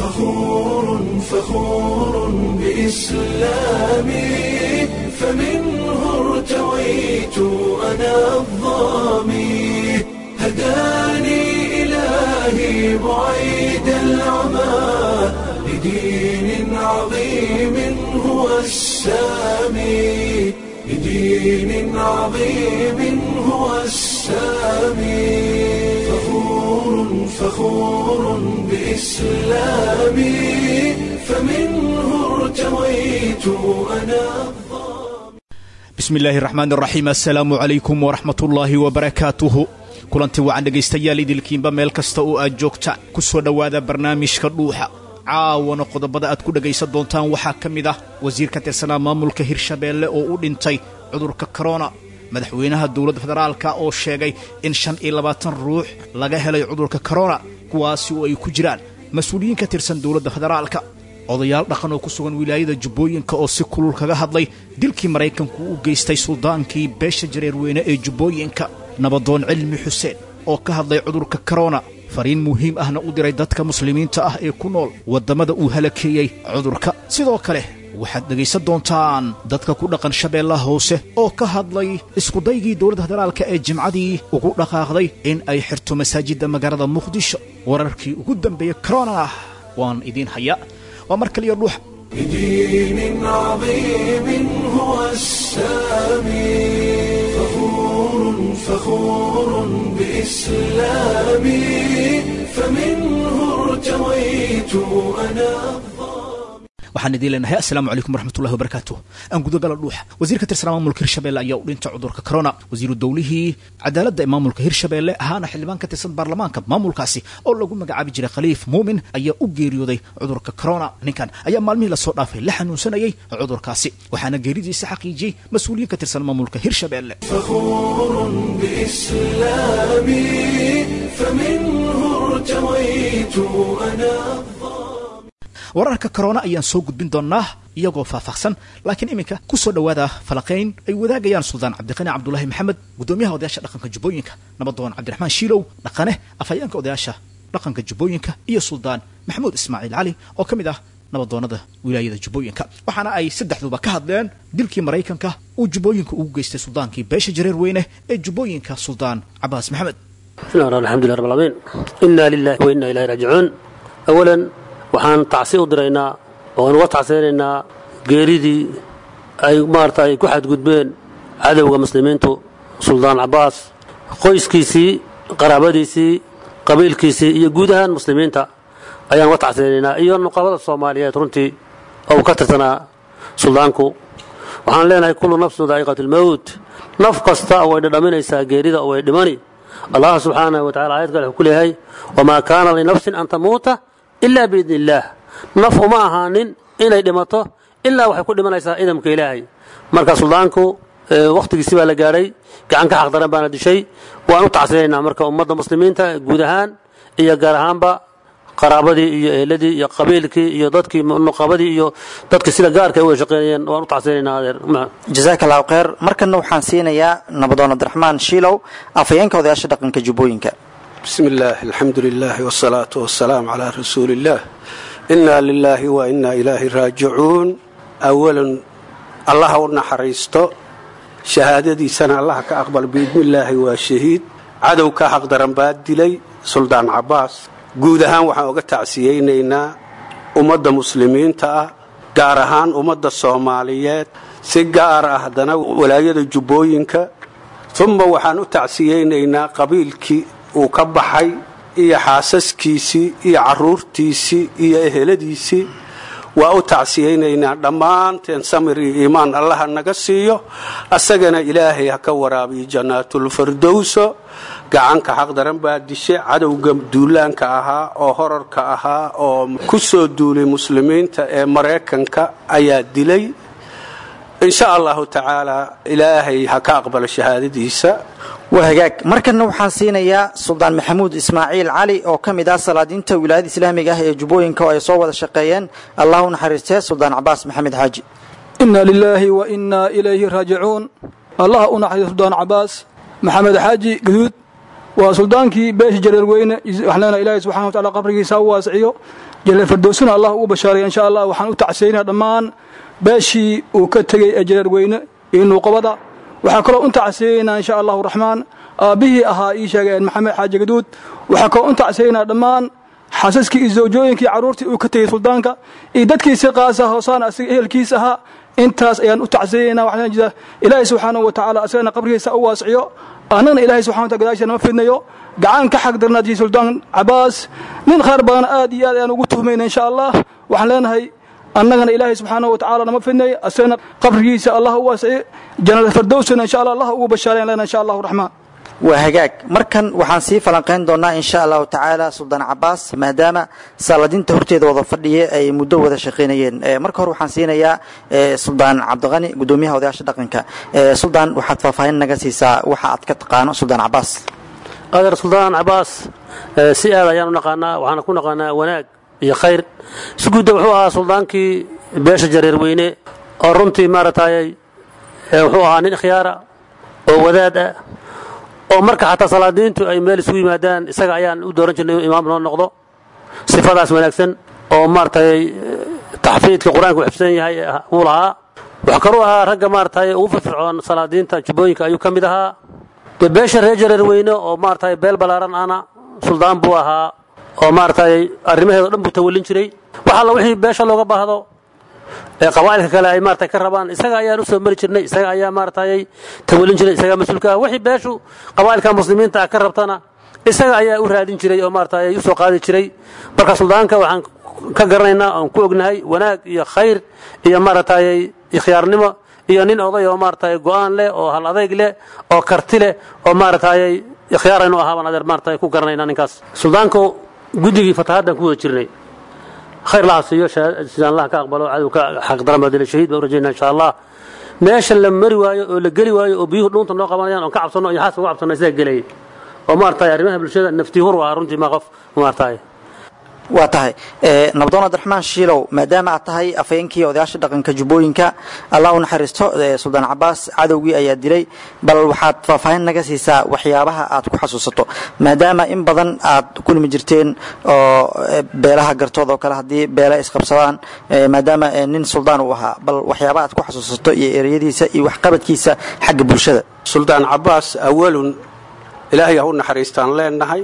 فخور فخور بإسلامي فمنه ارتويت أنا الظامي هداني إلهي بعيد العمى لدين عظيم هو السامي لدين عظيم هو السامي فخور فخور بإسلامي فمنه ارتويت أنا bismi illaahi raxmaan raxiim assalaamu calaykum waraxmat ullaahi wabarakaatuhu kulanti wacan dhegaystayaal idilkiinba meel kasta oo aad joogtaan ku soo dhowaada barnaamijka dhuuxa caawana qodobada aad ku dhegaysan doontaan waxaa ka mid ah wasiir ka tirsanaa maamulka hirshabeelle oo u dhintay cudurka korona madaxweynaha dowladda federaalka oo sheegay in shan iyo labaatan ruux laga helay cudurka korona kuwaasi oo ay ku jiraan mas-uuliyiin ka tirsan dowladda federaalka odayaal dhaqan oo ku sugan wilaayada jubbooyinka oo si kulul kaga hadlay dilkii maraykanku u geystay suldaankii beesha jareerweyne ee jubbooyinka nabadoon cilmi xuseen oo ka hadlay cudurka korona fariin muhiim ahna u diray dadka muslimiinta ah ee ku nool waddamada uu halakeeyey cudurka sidoo kale waxaad dhegaysan doontaan dadka ku dhaqan shabeellaha hoose oo ka hadlay iskudaygii dowladda federaalka ee jimcadii ugu dhaqaaqday in ay xirto masaajidda magaalada muqdisho wararkii ugu dambeeyey korona waan idiin hayaa waa mar kaliya dhuuxa بدين عظيم هو السامي فخور فخور بإسلامي فمنه ارتويت أنا waxaan idiin leenahay assalaamu calaykum waraxmatullahi wabarakaatuh aan gudagala dhuuxa wasiir ka tirsanaa maamulka hirshabeelle ayaa u dhintay cudurka korona wasiiru dowlihii cadaaladda ee maamulka hirshabeelle ahaana xildhibaan ka tirsan baarlamaanka maamulkaasi oo lagu magacaabi jiray khaliif muumin ayaa u geeriyooday cudurka korona ninkan ayaa maalmihii lasoo dhaafay la xanuunsanayay cudurkaasi waxaana geeridiisa xaqiijiyey mas-uuliyiin ka tirsan maamulka hirshabeelle فخور بإسلامي فمنه ارتويت أنا wararka korona ayaan soo gudbin doonnaa iyagoo faahfaahsan laakiin iminka ku soo dhowaada falaqayn ay wadaagayaan suldaan cabdiqani cabdulaahi maxamed guddoomiyaha odayaasha dhaqanka jubbooyinka nabadoon cabdiraxmaan shiilow dhaqane afhayeenka odayaasha dhaqanka jubbooyinka iyo suldaan maxamuud ismaaciil cali oo ka mid ah nabadoonnada wilaayada jubbooyinka waxaana ay saddexduba ka hadleen dilkii maraykanka uu jubbooyinka ugu geystay suldaankii beesha jareer weyne ee jubbooyinka suldaan cabaas maxamed بسم الله الرحمن الحمد لله رب العالمين إنا لله وإنا إليه راجعون أولا waxaan tacsi u diraynaa oan uga tacsiyanaynaa geeridii ay maarata ay ku xadgudbeen cadowga muslimiintu suldaan cabaas qoyskiisii qaraabadiisii qabiilkiisii iyo guud ahaan muslimiinta ayaan uga tacsiyanaynaa iyo nuqabada soomaaliyeed runtii oo uu ka tirsanaa suldaanku waxaan leenahay kullu nafsun daa'iqatu lmowt naf kasta way dhadhaminaysaa geerida oo way dhimani allah subxaanahu wa tacala aayad kale wuxuu ku leeyahay wamaa kaana linafsin an tamuuta ilaa biidni illaah naf uma ahaanin inay dhimato ilaa waxay ku dhimanaysaa idamka ilaahay marka suldaanku wakhtigiisi baa la gaadhay gacan ka xaqdaran baana dishay waan u tacsinaynaa marka ummadda muslimiinta guud ahaan iyo gaar ahaanba qaraabadii iyo eheladii iyo qabiilkii iyo dadkii nuqabadii iyo dadkii sida gaarka ay u shaqeynayeen waan u tacsinaynaa adeer jasaaka allahu kheyr markanna waxaan siinayaa nabadoon cabdiraxmaan shiilow afhayeenka odayaasha dhaqanka jubbooyinka بسم الله الحمد لله والصلاة والسلام على رسول الله إنا لله وإنا إليه راجعون أولا الله ونحريستو شهادتي سنة الله كأقبل بإذن الله وشهيد عدو كحق درنباد دلي سلطان عباس guud ahaan waxaan uga tacsiyeynaynaa ummadda muslimiinta ah gaar ahaan ummadda soomaaliyeed si gaar ah haddana walaayada jubbooyinka uma waxaan u tacsiyeynaynaa qabiilkii uu ka baxay iyo xaasaskiisii iyo caruurtiisii iyo eheladiisii waa u tacsiyeynaynaa dhammaanteen samir iyo iimaan allaha naga siiyo asagana ilaahay ha ka waraabiyo jannaatulfardowso gacanka xaqdaran baa dishe cadowga duulaanka ahaa oo horarka ahaa oo ku soo duulay muslimiinta ee maraykanka ayaa dilay insha allahu tacaala ilaahay ha ka aqbalo shahaadadiisa waa hagaag markanna waxaan siinayaa suldaan maxamuud ismaaciil cali oo ka mid ah salaadiinta wilaayada islaamiga ah ee jubbooyinka oo ay soo wada shaqeeyeen allah u naxariistee suldaan cabaas maxamed xaaji ina lilaahi wa inaa ilayhi raajicuun allah u naxariisto suldaan cabaas maxamed xaaji gaduud waa suldaankii beesha jareer weyne waxaan leenahay ilaahay subxana wa tacala qabrigiisa u waasiciyo jaleel fardowsina allah ugu bashaaraya insha allah waxaan u tacsiyaynaa dhammaan beeshii uu ka tegey ee jareer weyne iyo nuuqabada waxaa kaloo u tacsiyaynaa insha allahu raxmaan aabbihii ahaa ii sheegeen maxamed xaaji gaduud waxaa kaloo u tacsiyaynaa dhammaan xasaskii iyo zawjooyinkii carruurtii uu ka tegey suldaanka iyo dadkiisi qaasa hoosaan asiga ehelkiis ahaa intaas ayaan u tacsiyaynaa waxaan jira ilaahay subxaanahu wa tacaala asagana qabrigiisa u waasiciyo annagana ilaahay subxana wataala gadaashiisa nama fidnayo gacan ka xaq darnaadii suldaan cabaas nin khayr badan aad iyo aad ayaan ugu tuhmayna insha allah waxaan leenahay annagana ilaahay subxaanahu wa tacaala nama fidnay asagana qabrigiisa allah u waasiciyo jannada fardowsana insha allah allah ugu bashaarayan leenahay insha allahu raxmaan waa hagaag markan waxaan sii falanqayn doonaa insha allahu tacaala suldaan cabaas maadaama saaladinta horteeda wada fadhiya ay muddo wada shaqaynayeen marka hore waxaan siinayaa suldaan cabdiqani gudoomiyaha odayaasha dhaqanka suldaan waxaad faahfaahin naga siisaa waxa aad ka taqaano suldaan cabaas adeer suldaan cabaas si aad ayaan u naqaanaa waxaana ku naqaanaa wanaag iyo khayr si gudda wuxuu ahaa suldaankii beesha jareer weyne oo runtii maaragtay wuxuu ahaa nin khiyaara oo wadaad ah oo marka xataa salaadiintu ay meel isugu yimaadaan isaga ayaan u dooran jirnay inuu imaam noo noqdo sifadaas wanaagsan oo maaragtay taxfiidka qur-aanka u xifsan yahay uu lahaa waxaa kaluu ahaa ragga maaragtay ugu firfircoon salaadiinta jubbooyinka ayuu ka mid ahaa dee beesha reer jareer weyne oo maaragtay beel ballaaran ana suldaan buu ahaa oo maaragtay arrimaheeda o dhan buu tawallin jiray wax alla wixii beesha looga baahdo ee qabaa'ilka kale ay maaragtay ka rabaan isaga ayaan u soo mari jirnay isaga ayaa maaragtay tawallin jiray isagaa mas-uulka ah wixii beeshu qabaa'ilka muslimiinta ah ka rabtana isaga ayaa u raadin jiray oo maaragtay u soo qaadi jiray marka suldaanka waxaan ka garanaynaa oon ku ognahay wanaag iyo khayr iyo maaragtay ikhyaarnimo iyo nin oday oo maaragtay go'aan leh oo hal adayg leh oo karti leh oo maaragtay ikhyaaraynu ahaa baan adeer maaragtay ku garanaynaa ninkaas suldaanku guddigii fatahaaddan ku wada jirnay khayr laha siiyo sidaan allah ka aqbalo cadowka xaqdaran baadila shahiid baan u rajaynaa insha allah meesha la mari waayo oo la geli waayo oo biyuhu dhuunta noo qabanayaan oon ka cabsanno iyo xaaska uga cabsanno isaga gelayay oo maaragtay arrimaha bulshada naftihur waa runtii ma qof maaragtay waa tahay nabdoon abdiraxmaan shiilow maadaama aad tahay afayeenkii odayaasha dhaqanka jubbooyinka allah u naxariisto suldaan cabaas cadowgii ayaa dilay bal waxaad faahfaahin naga siisaa waxyaabaha aad ku xasuusato maadaama in badan aad kulmi jirteen oo beelaha gartood oo kale haddii beela isqabsadaan maadaama nin suldaan uu ahaa bal waxyaabaha aad ku xasuusato iyo ereyadiisa iyo waxqabadkiisa xagga bulshada suldaan cabaas awalun ilaahay ha u naxariistaan leenahay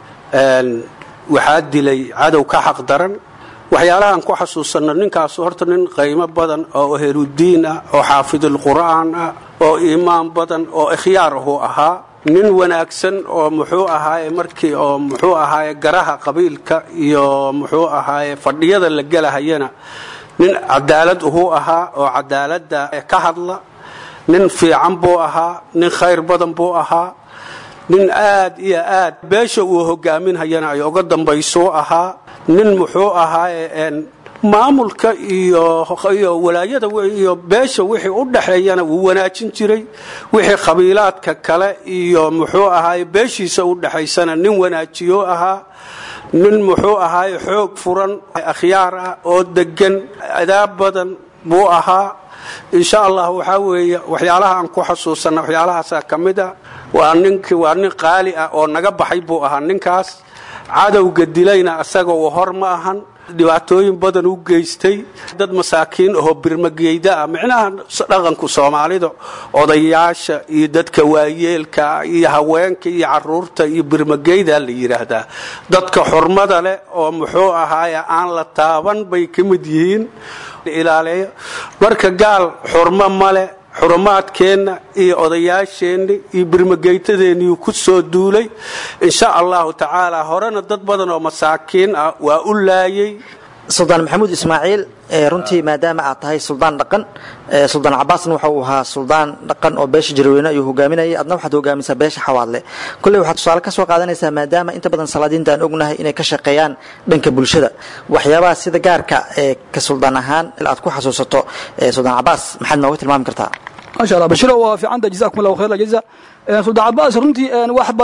waxaa dilay cadow ka xaq daran waxyaalahaan ku xasuusanno ninkaasu horta nin qiimo badan oo heludiin ah oo xaafidulqur'aan ah oo iimaan badan oo ikhyaar ahuu ahaa nin wanaagsan oo muxuu ahaaye markii oo muxuu ahaaye garaha qabiilka iyo muxuu ahaaye fadhiyada la gelahayana nin cadaalad uhuu ahaa oo cadaaladda ka hadla nin fiican buu ahaa nin khayr badan buu ahaa nin aad iyo aad beesha uu hogaaminhayana ay uga dambaysuu ahaa nin muxuu ahaaye maamulka iyo walaayada iyo beesha wixii u dhaxeeyana wuu wanaajin jiray wixii qabiilaadka kale iyo muxuu ahaaye beeshiisa u dhaxaysana nin wanaajiyuu ahaa nin muxuu ahaaye xoog furan akhyaar ah oo degan adaab badan buu ahaa insha allah waxaa weeye waxyaalaha aan ku xasuusanna waxyaalahaasaa ka mid a waa nink waa nin qaali ah oo naga baxay buu ahaa ninkaas cadowga dilayna asaga uu hor ma ahan dhibaatooyin badan u geystay dad masaakiin ahoo birmageyda ah micnaha dhaqanku soomaalida odayaasha iyo dadka waayeelka iyo haweenka iyo caruurta iyo birmageyda la yidhaahdaa dadka xurmada leh oo muxuu ahaaye aan la taaban bay ka mid yihiin ilaaleeyo marka gaal xurmo male xurumaadkeenna iyo odayaasheenna iyo birmageytadeennii ku soo duulay insha allahu tacaala horena dad badan oo masaakiin ah waa u laayay suldaan maxamuud ismaaciil runtii maadaama aad tahay suldaan dhaqan suldaan cabaasna waxa uu ahaa suldaan dhaqan oo beesha jarweyne ayuu hogaaminayay adna waxaad hogaamisaa beesha xawaadle kolley waxaad tusaale ka soo qaadanaysaa maadaama inta badan salaadiinta aan ognahay inay ka shaqeeyaan dhanka bulshada waxyaabaha sida gaarka ee ka suldaan ahaan aad ku xasuusato suldaan cabaas maxaad nooga tilmaami kartaa maasha allah bashiro waa fiicanta jazakum allahu khayr aljaza suldaan cabaas runtii wax badan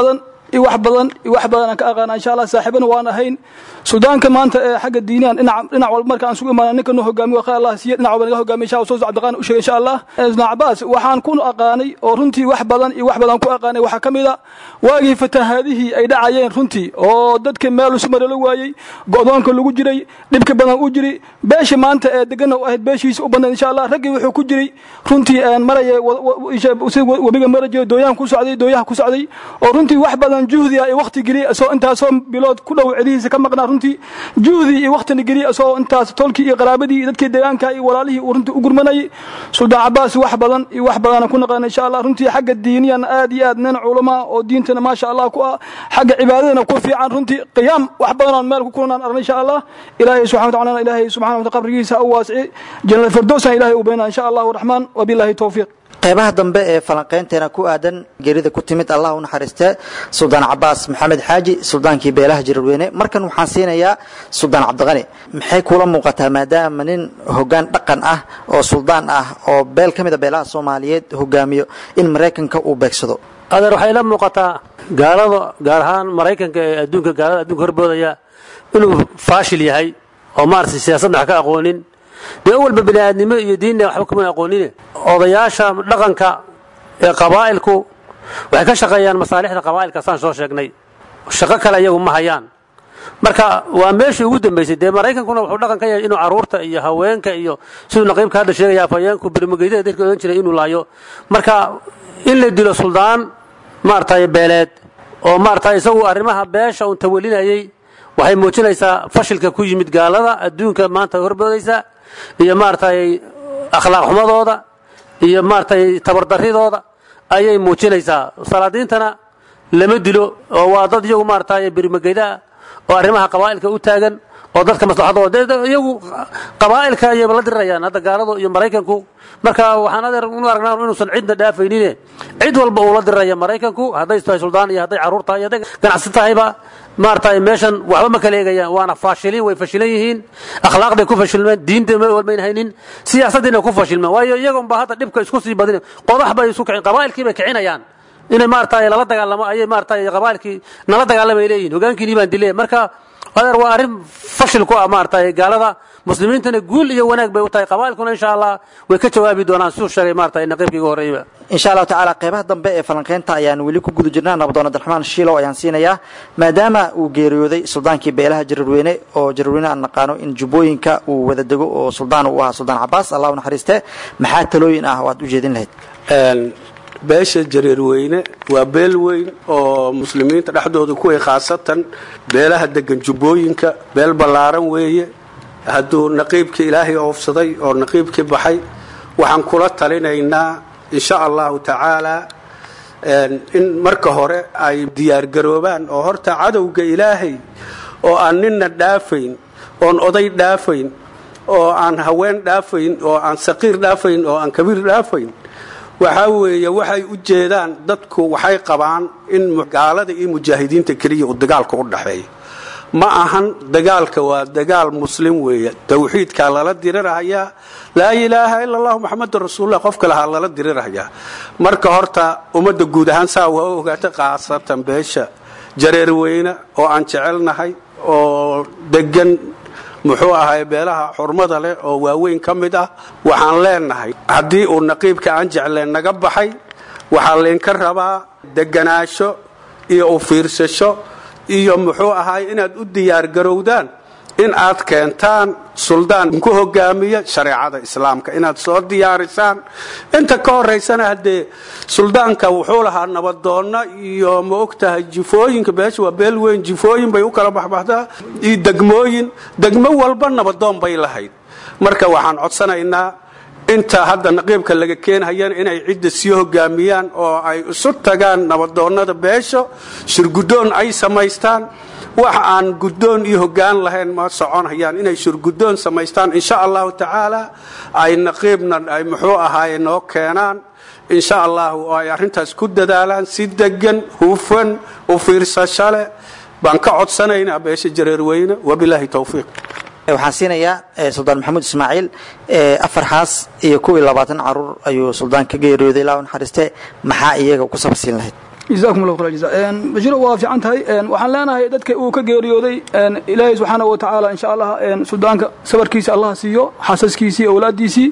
iyo wax badan iyo wax badan aan ka aqaana insha allah saaxiibana waan ahayn suudaanka maanta ee xagga diiniyan dhinac dhinac walba marka aan sugu imaana ninka noo hogaamiyo khayr allah siiye dhinac walba naga hogaamiyo insha allah soo cabdiqaan u sheegay insha allah ibn cabaas waxaan ku aqaanay oo runtii wax badan iyo wax badan ku aqaanay waxaa ka mid a waagii fatahaadihii ay dhacayeen runtii oo dadka meel usmara la waayey go'doonka lagu jiray dhibka badan u jiri beesha maanta ee degana u ahayd beeshiisa u badnayd insha allah raggii wuxuu ku jiray runtii aan maraya webiga marajiyo dooyahan ku socday dooyaha ku socday oo runtii wax badan juhdi ah iyo waqti geliya isoo intaasoo bilood ku dhow celihiisa ka maqnaa runtii juhdi iyo waqtina geliya isoo intaas tolkii iyo qaraabadii iyo dadkii deegaanka iyo walaalihii uu runtii u gurmanayay suldaan cabaas wax badan iyo wax badan ku naqaana insha allah runtii xagga diiniyan aad iyo aad nin culama oo diintana maasha allah ku ah xagga cibaadadana ku fiican runtii qiyaam wax badan aan meel ku kulanaan arnay insha allah ilaahay subxana wa tacaala ilaahay subxana wa taala qabrigiisa u waasici jannada firdowsana ilaahay u baynaa insha allahu raxmaan wabillahi towfiiq qeybaha dambe ee falanqaynteena ku aadan geerida ku timid allah u naxariistee suldaan cabaas maxamed xaaji suldaankii beelaha jirarweyne markan waxaan siinayaa suldaan cabdiqani maxay kula muuqataa maadaama nin hogaan dhaqan ah oo suldaan ah oo beel ka mid a beelaha soomaaliyeed hogaamiyo in maraykanka uu beegsado adeer waxay la muuqataa gaalada gaar ahaan maraykanka ee adduunka gaalada adduunka horboodaya inuu faashil yahay oo maaragtay siyaasadna wax ka aqoonin dee walba bini aadnimo iyo diinna waxba kuma aqoonine odayaasha dhaqanka ee qabaa'ilku waxay ka shaqeeyaan masaalixda qabaa'ilka saan soo sheegnay shaqo kale iyagu ma hayaan marka waa meeshii ugu dambaysay dee maraykankuna wuxuu dhaqan ka yahay inuu caruurta iyo haweenka iyo siduu naqiibka hadda sheegaya afhayeenku birmageydada dadka odhan jiray inuu laayo marka in la dilo suldaan maaragtay beeleed oo maaragtay isagu arrimaha beesha uun tawalinayay waxay muujinaysaa fashilka ku yimid gaalada adduunka maanta horboodaysa iyo maaragtay akhlaaq xumadooda iyo maaragtay tabardaridooda ayay muujinaysaa salaadiintana lama dilo oo waa dad iyagu maaragtay birmageydaa oo arrimaha qabaa'ilka u taagan oo dadka maslaxadooda iyagu qabaa'ilka ayay la dirirayaan hadda gaaladu iyo maraykanku marka waxaan adeer u aragnaa inuusan cidna dhaafaynine cid walba uu la diriraya maraykanku hadday tahay suldaan iyo hadday carruur tahay iyo hadday ganacsi tahayba maaragtay meeshan waxba ma kala eegayaan waana faashiliin way fashilan yihiin akhlaaqday ku fashilmeen diinta ma walmayn haynin siyaasaddiina ku fashilmeen waayo iyagoonba hadda dhibka isku sii badin qodax bay isu kicin qabaa'ilkii bay kicinayaan inay maaragtay lala dagaalamo ayay maaragtay qabaa'ilkii nala dagaalamay leeyihin hogaankiinii baan dilay marka adeer waa arrin fashil ku ah maaragtay gaalada muslimiintana guul iyo wanaag bay u tahay qabaa'ilkuna insha allah way ka jawaabi doonaan siduu sheegay maaragtay naqiibkii ugu horreeyba insha allahu tacaala qeybaha dambe ee falanqaynta ayaan weli ku guda jirnaa nabadoon abdiraxmaan shiilow ayaan siinayaa maadaama uu geeriyooday suldaankii beelaha jararweyne oo jararweyne aan naqaano in jubbooyinka uu wada dego oo suldaan uu ahaa suldaan cabaas allah u naxariiste maxaa talooyin ah oo aad u jeedin lahayd beesha jareerweyne waa beel weyn oo muslimiinta dhexdooda kuway khaasatan beelaha degan jubbooyinka beel ballaaran weeye hadduu naqiibkii ilaahay oofsaday oo naqiibkii baxay waxaan kula talinaynaa insha allahu tacaala in marka hore ay diyaargaroobaan oo horta cadowga ilaahay oo aan ninna dhaafayn oon oday dhaafayn oo aan haween dhaafayn oo aan saqiir dhaafayn oo aan kabiir dhaafayn waxaa weeye waxay u jeedaan dadku waxay qabaan in gaalada iyo mujaahidiinta keliya uu dagaalka u dhaxeeyo ma ahan dagaalka waa dagaal muslim weeye tawxiidkaa lala dirirhayaa laa ilaaha ila allahu maxamedun rasuulullah qofka lahaa lala dirirhayaa marka horta ummadda guud ahaan saa waa ogaata khaasatan beesha jareerweyne oo aan jecelnahay oo degan muxuu ahay beelaha xurmada leh oo waaweyn ka mid ah waxaan leenahay haddii uu naqiibka aan jecleen naga baxay waxaa laynka rabaa deganaasho iyo u fiirsasho iyo muxuu ahay inaad u diyaargarowdaan in aad keentaan suldaan ku hogaamiya shareecada islaamka inaad soo diyaarisaan inta ka horaysana haddee suldaanka wuxuu lahaa nabadoonna iyo ma ogtahay jifooyinka beesha waa beel weyn jifooyin bay u kala baxbaxdaa iyo degmooyin degmo walba nabadoon bay lahayd marka waxaan codsanaynaa inta hadda naqiibka laga keenhayana inay cidda sii hogaamiyaan oo ay isu tagaan nabadoonnada beesho shirgudoon ay samaystaan wax aan guddoon iyo hoggaan lahayn ma soconhayaan inay shirgudoon samaystaan insha allahu tacaala ay naqiibna ay muxuu ahaaye noo keenaan insha allahu oo ay arrintaas ku dadaalaan si degan hufan u fiirsasho leh baan ka codsanaynaa beesha jareerweyne wabilaahi towfiiq waxaan siinayaa suldaan maxamuud ismaaciil afar xaas iyo kuwii labaatan caruur ayuu suldaan ka geeriyooday ilaa u naxariiste maxaa iyaga ku sabasiin lahayd jazakum allah khayr jazaa bashiro waa fiican tahay waxaan leenahay dadka uu ka geeriyooday ilaahay subxaanahu wa tacaala insha allah suldaanka sabarkiisa allah siiyo xasaskiisii awlaadiisii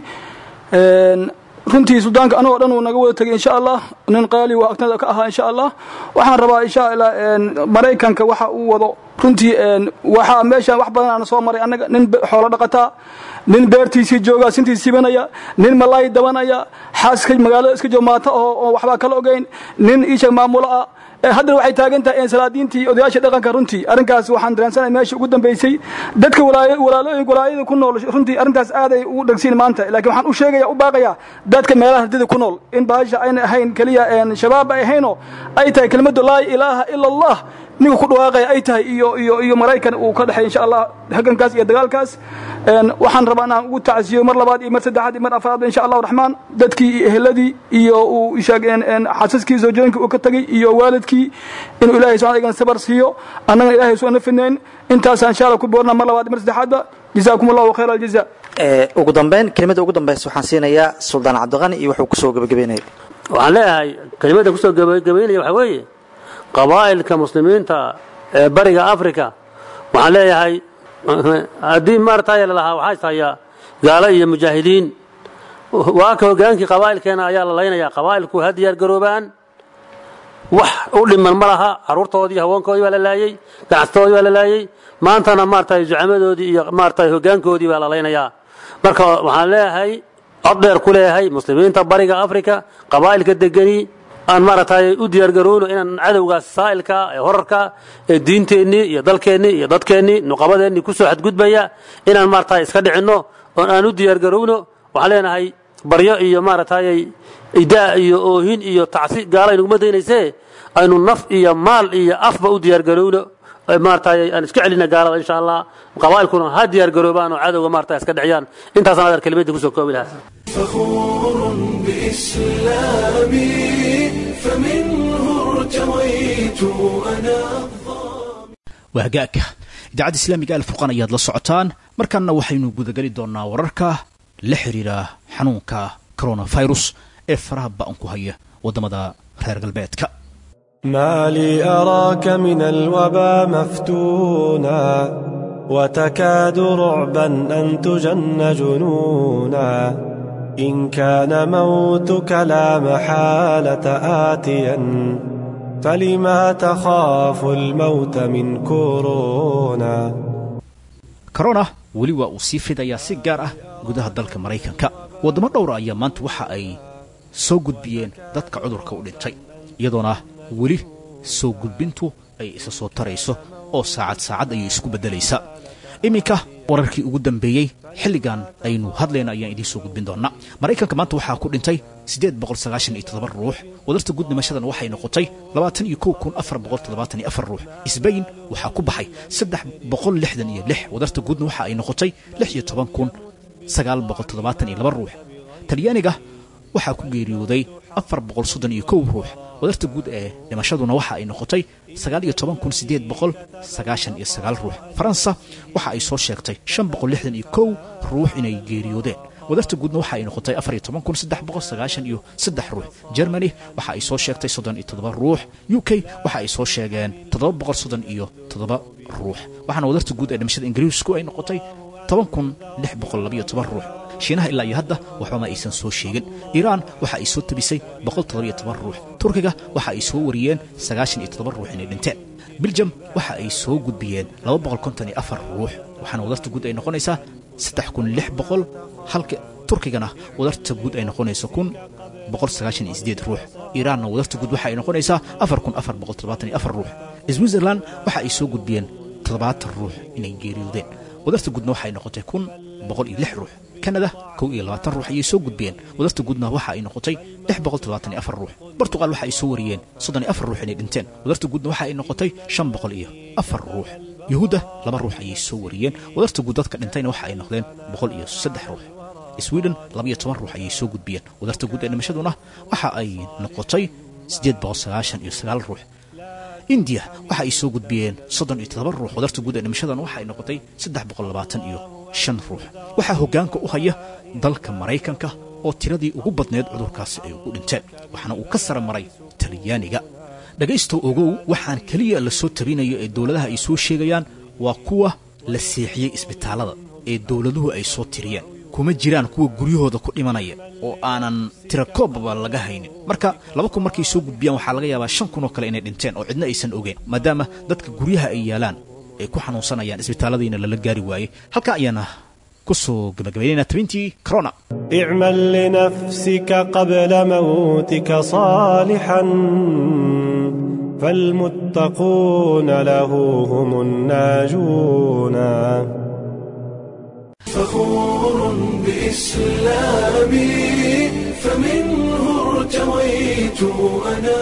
runtii suldaanka anagoo dhan uu naga wada tegay insha allah nin qaali waa agtada ka ahaa insha allah waxaan rabaa insha allah maraykanka waxa uu wado runtii waxaa meeshaan wax badan aan soo maray annaga nin xoolo dhaqataa nin beertiisii jooga sintii sibanaya nin malaay dabanaya xaaska magaalada iska joomaata oo waxbaa kala ogeyn nin iisha maamulo ah haddana waxay taagan tahay salaadiintii odayaasha dhaqanka runtii arrinkaas waxaan dareensanay meesha ugu dambaysay dadka walaalooyinka walaayada ku nool runtii arrintaas aaday ugu dhegsiin maanta laakiin waxaan u sheegaya u baaqaya dadka meelaha hardida ku nool in bahasha ayna ahayn keliya shabaab ay ahaynoo ay tahay kelmaddu laa ilaaha ila allah ninka ku dhawaaqaya ay tahay iyo iyo iyo maraykan uu ka dhexay insha allah hagankaas iyo dagaalkaas waxaan rabaa inaan ugu tacsiyo mar labaad iyo mar saddexaad iyo mar afraad insha allahu raxmaan dadkii iyo eheladii iyo uu sheegeen xasaskii zoojooyinka uu ka tegey iyo waalidkii inuu ilahay subxana igan sabar siiyo annagana ilahay soo nafinayn intaasaan insha allah ku boorna mar labaad iyo mar saddexaadba jazaakum allahu khayra aljaza ugu dambeyn kelimada ugu dambaysa waxaan siinayaa suldaan cabdiqani iyo wuxuu kusoo gebagabeynaya waxaan leeyahay kelimadda kusoo gebagabeynaya waxaa weeye qabaa'ilka muslimiinta ee bariga africa waxaan leeyahay haddii maartay lalahaa waxaa ishaya gaalo iyo mujaahidiin waa ka hogaankii qabaa'ilkeena ayaa la laynayaa qabaa'ilku ha diyaar garoobaan wax u dhiman ma laha carruurtoodii haweenkoodii baa la laayey ganacsatoodii baa la laayey maantana maartay zucamadoodii iyo maartay hogaankoodii baa la laynayaa marka waxaan leeyahay cod dheer ku leeyahay muslimiinta bariga africa qabaa'ilka degani aan maaragtay u diyaargarowno inaan cadowgaas saa'ilka ee horarka ee diinteennii iyo dalkeennii iyo dadkeennii nuqabadeennii ku soo xadgudbaya inaan maaragtay iska dhicinno oon aan u diyaargarowno waxaan leenahay baryo iyo maaragtay idaa iyo oohin iyo tacsi gaala inuguma daynaysee aynu naf iyo maal iyo afba u diyaargarowno maaragtay aan iska celina gaalada insha allah qabaa'ilkuna ha diyaargaroobaan oo cadowga maaragtay iska dhiciyaan intaasaan adar kelimadii kusoo koobi lahaa فخور بإسلامي فمنه ارتويت أنا waa hagaagka idaacadda islaamiga alfurqan ayaad la socotaan markaana waxaynu gudageli doonaa wararka la xiriira xanuunka coronavirus ee faraha ba'an ku haya waddamada reer galbeedka ما لي أراك من الوبا مفتونا وتكاد رعبا أن تجن جنونا إن كان موتك لا محالة آتيا فلما تخاف الموت من كورونا corona weli waa uu sii fidayaa si gaar ah gudaha dalka maraykanka waddamo dhowra ayaa maanta waxa ay soo gudbiyeen dadka cudurka u dhintay iyadoona weli soo gudbintu ay isa soo tarayso oo saacad saacad ayay isku beddelaysaa iminka wararkii ugu dambeeyey xilligan aynu hadlayna ayaan idiin soo gudbin doonnaa maraykanka maanta waxaa ku dhintay siddeed boqol sagaashan iyo toddoba ruux wadarta guud dhimashadan waxay noqotay labaatan iyo kow kun afar boqol toddobaatan iyo afar ruux isbayn waxaa ku baxay saddex boqol lixdan iyo lix wadarta guudna waxa ay noqotay lix iyo toban kun sagaal boqol toddobaatan iyo laba ruux talyaaniga waxaa ku geeriyooday afar boqol soddon iyo kow ruux wadarta guud ee dhimashaduna waxa ay noqotay sagaal iyo toban kun siddeed boqol sagaashan iyo sagaal ruux faransa waxa ay soo sheegtay shan boqol lixdan iyo kow ruux inay geeriyoodeen wadarta guudna waxa ay noqotay afar iyo toban kun saddex boqol sagaashan iyo saddex ruux germany waxa ay soo sheegtay soddon iyo toddoba ruux u k waxa ay soo sheegeen toddoba boqol soddon iyo toddoba ruux waxaana wadarta guud ee dhimashada ingiriisku ay noqotay toban kun lix boqol labayo toban ruux shiinaha ilaa iyo hadda waxba ma aysan soo sheegin iiraan waxa ay soo tabisay boqol toddobiyo toban ruux turkiga waxa ay soo wariyeen sagaashan iyo toddoba ruux inay dhinteen biljam waxa ay soo gudbiyeen laba boqol konton iyo afar ruux waxaana wadarta guud ay noqonaysaa saddex kun lix boqol halka turkigana wadarta guud ay noqonayso kun boqol sagaashan iyo sideed ruux iiraanna wadarta guud waxa ay noqonaysaa afar kun afar boqol toddobaatan iyo afar ruux switzerland waxa ay soo gudbiyeen toddobaatan ruux inay geeriyoodeen wadarta guudna waxay noqotay kun boqol iyo lix ruux kanada kow iyo labaatan ruux ayay soo gudbiyeen wadarta guudna waxa ay noqotay lix boqol toddobaatan iyo afar ruux bortuqal waxa ay soo wariyeen soddon iyo afar ruux inay dhinteen wadarta guudna waxa ay noqotay shan boqol iyo afar ruux yuhuudda laba ruux ayay soo wariyeen wadarta guud dadka dhintayna waxa ay noqdeen boqol iyo saddex ruux sweden labaiyo toban ruux ayay soo gudbiyeen wadarta guud ee dhimashaduna waxa ay noqotay siddeed boqol sagaashan iyo sagaal ruux indiya waxa ay soo gudbiyeen soddon iyo toddoba ruux wadarta guud ee dhimashadana waxa ay noqotay saddex boqol labaatan iyo shan ruux waxaa hoggaanka u haya dalka maraykanka oo tiradii ugu badneed cudurkaasi ay ugu dhinteen waxaana uu ka sara maray talyaaniga dhegaystow ogow waxaan keliya la soo tabinayo ee dowladaha ay soo sheegayaan waa kuwa la seexiyey isbitaallada ee dowladuhu ay soo tiriyeen kuma jiraan kuwa guryahooda ku dhimanaya oo aanan tirakoobaba laga haynin marka laba kun markay soo gudbiyaan waxaa laga yaabaa shan kun oo kale inay dhinteen oo cidna aysan ogeen maadaama dadka guryaha ay yaalaan ay ku xanuunsanayaan isbitaalladiina lala gaari waayey halkaa ayaana ku soo gabagabaynayna tabintii corona اعمل لنفسك قبل موتك صالحا فالمتقون له هم الناجون فخور بإسلامي فمنه ارتويت أنا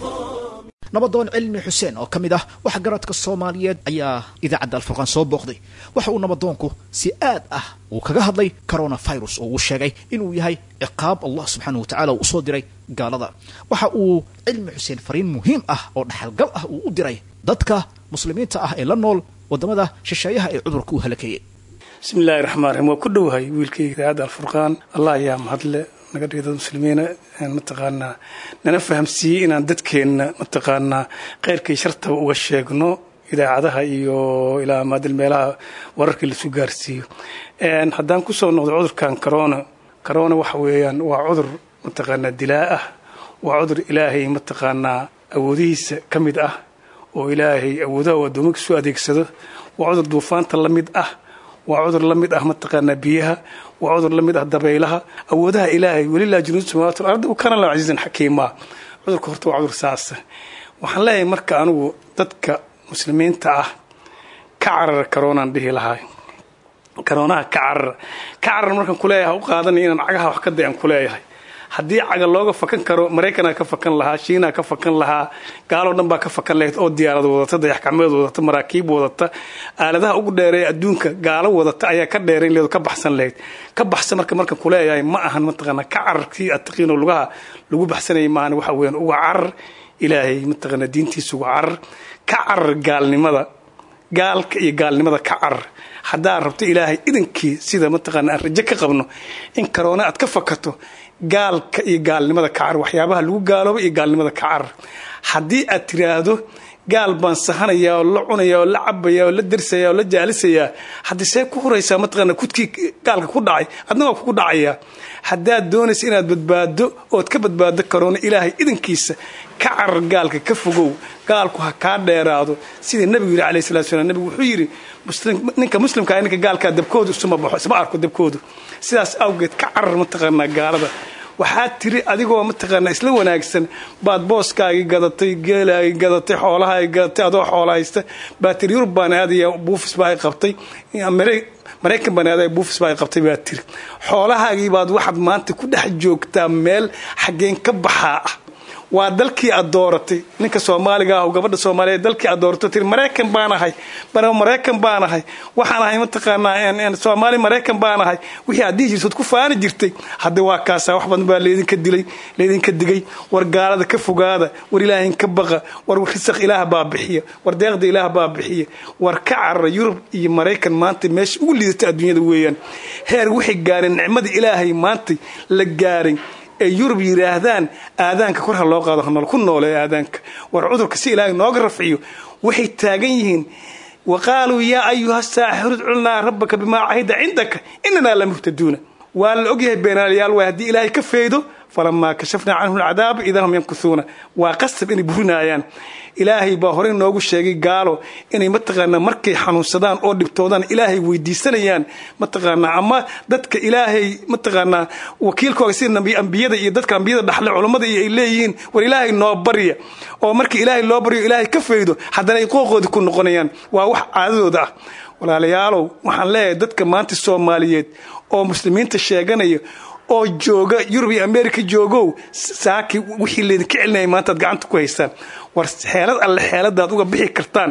nabadoon cilmi xuseen oo ka mid ah waxa garadka soomaaliyeed ayaa idaacadda alfurqaan soo booqday waxa uu nabadoonku si aad ah uu kaga hadlay coronavirus oo uu sheegay inuu yahay ciqaab allah subxaanahu wa tacala uu usoo diray gaalada waxa uu cilmi xuseen fariin muhiim ah oo dhaxalgal ah uu u diray dadka muslimiinta ah ee la nool waddamada shisheeyaha ee cudurka u halakeeyey bismi illaahi raxmaan raxiim waa ku dhowahay wiilkayga idaacadda alfurqaan allah ayaa mahadle naga dhigay dad muslimiina mataqaanaa nana fahamsiiyey inaan dadkeenna mataqaanaa kheyrkii shartaba uga sheegno idaacadaha iyo ilaa maadil meelaha wararkii lasu gaarsiiyo haddaan kusoo noqdo cudurkan corona corona waxa weeyaan waa cudur mataqaanaa dilaa ah waa cudur ilaahay mataqaanaa awoodihiisa ka mid ah oo ilaahay awoodaha uu addoomanka soo adeegsado waa cudur duufaanta la mid ah waa cudur la mid ah mataqaanaa biyaha waa cudur la mid ah dabaylaha awoodaha ilaahay welilah junuud samawat ardi kana la casiizan xakiimaa cudurka horta waa cudur saasa waxaan leeyahay marka anigu dadka muslimiinta ah ka carara karoonaan dhihi lahaa karoonaha ka carara ka carar markaan kuleeyahay u qaadanay inaan cagaha wax ka day aan kuleeyahay haddii caga looga fakan karo maraykanaa ka fakan lahaa shiinaa ka fakan lahaa gaaloo dhan baa ka fakan lahayd oo diyaarad wadata dayaxgacmeed wadata maraakiib wadata aaladaha ugu dheereeya adduunka gaalo wadata ayaa ka dheerayn leed ka baxsan lahayd ka baxsan marka markaan kuleeyahay ma ahan mataqaana ka cararkii aad taqiinoo lugaha lagu baxsanayay maahan waxa weeyaan uga carar ilaahay mataqaana diintiisa uga carar ka carar gaalnimada gaalka iyo gaalnimada ka carar haddaad rabto ilaahay idankii sida mataqaana aan rajo ka qabno in karoona aad ka fakato gaalka iyo gaalnimada ka carar waxyaabaha lagu gaalooba iyo gaalnimada ka carar haddii aad tiraahdo gaal baan sahanayaa oo la cunayaa oo la cabayaa oo la dersayaa oo la jaalisayaa haddii see ku huraysaa mataqaana kudkii gaalka ku dhacay adna waa kugu dhacayaa haddaad doonaysa inaad badbaado ood ka badbaado karoona ilaahay idankiisa ka carar gaalka ka fogow gaalku ha kaa dheeraado sidii nabigu yidhi alayh salatu salaam nabigu wuxuu yidhi ninka muslimkaa ninka gaalkaa dabkoodu isuma baxo isma arko dabkoodu sidaas awgeed ka carar mataqaanaa gaalada waxaad tiri adigoo mataqaanaa isla wanaagsan baad booskaagii gadatay geelaagii gadatay xoolahaagii gadatay adoo xoola haysta baad tiri yurub baan aadaya buufis baa ay qabtay maraykan baan aadaya buufis baa ay qabtay baad tiri xoolahaagii baad waxaad maanta ku dhex joogtaa meel xaggeen ka baxaa ah waa dalkii aad dooratay ninka soomaaliga ah oo gabadha soomaaliyeed dalkii aad doorato tiri maraykan baan ahay maraykan baan ahay waxaan ahay mataqaanaa soomaali maraykan baan ahay wixii aad dhihi jirtad ku faani jirtay hadda waa kaasaa wax badan baa leedinka dilay leedinka digay war gaalada ka fogaada war ilaahin ka baqa war risaq ilaah baa bixiya war deeqda ilaah baa bixiya war ka carara yurub iyo maraykan maanta meesha ugu liidata adduunyada weeyaan heer waxay gaareen nicmada ilaahay maanta la gaaray ee yurub yidhaahdaan aadaanka kor ha loo qaado hanol ku noole aadaanka war cudurka si ilaahay nooga rafciyo waxay taagan yihiin wa qaaluu yaa ayuha saaxiru idculnaa rabbaka bimaa cahida cindaka inanaa la muhtaduuna waa la ogyahay beenaalayaal waay haddii ilaahay ka faydo falamaa kashafnaa canhum alcadaaba idaa hum yankuhuuna waa qasab inay burinaayaan ilaahay baa horey noogu sheegay gaalo inay mataqaanaa markay xanuunsadaan oo dhibtoodaan ilaahay weydiisanayaan mataqaanaa ama dadka ilaahay mataqaanaa wakiilkooga sida ambiyada iyo dadka ambiyada dhaxle culammada iyo ay leeyihiin war ilaahay noo barya oo markii ilaahay loo baryo ilaahay ka faydo haddana ay qooqoodii ku noqonayaan waa wax caadadooda ah walaalayaalow waxaan leeyahay dadka maanta soomaaliyeed oo muslimiinta sheeganaya oo jooga yurub iyo america joogow saaki wixii laydinka celinaya maantaad gacanta ku haysaan war xeelad alle xeeladaad uga bixi kartaan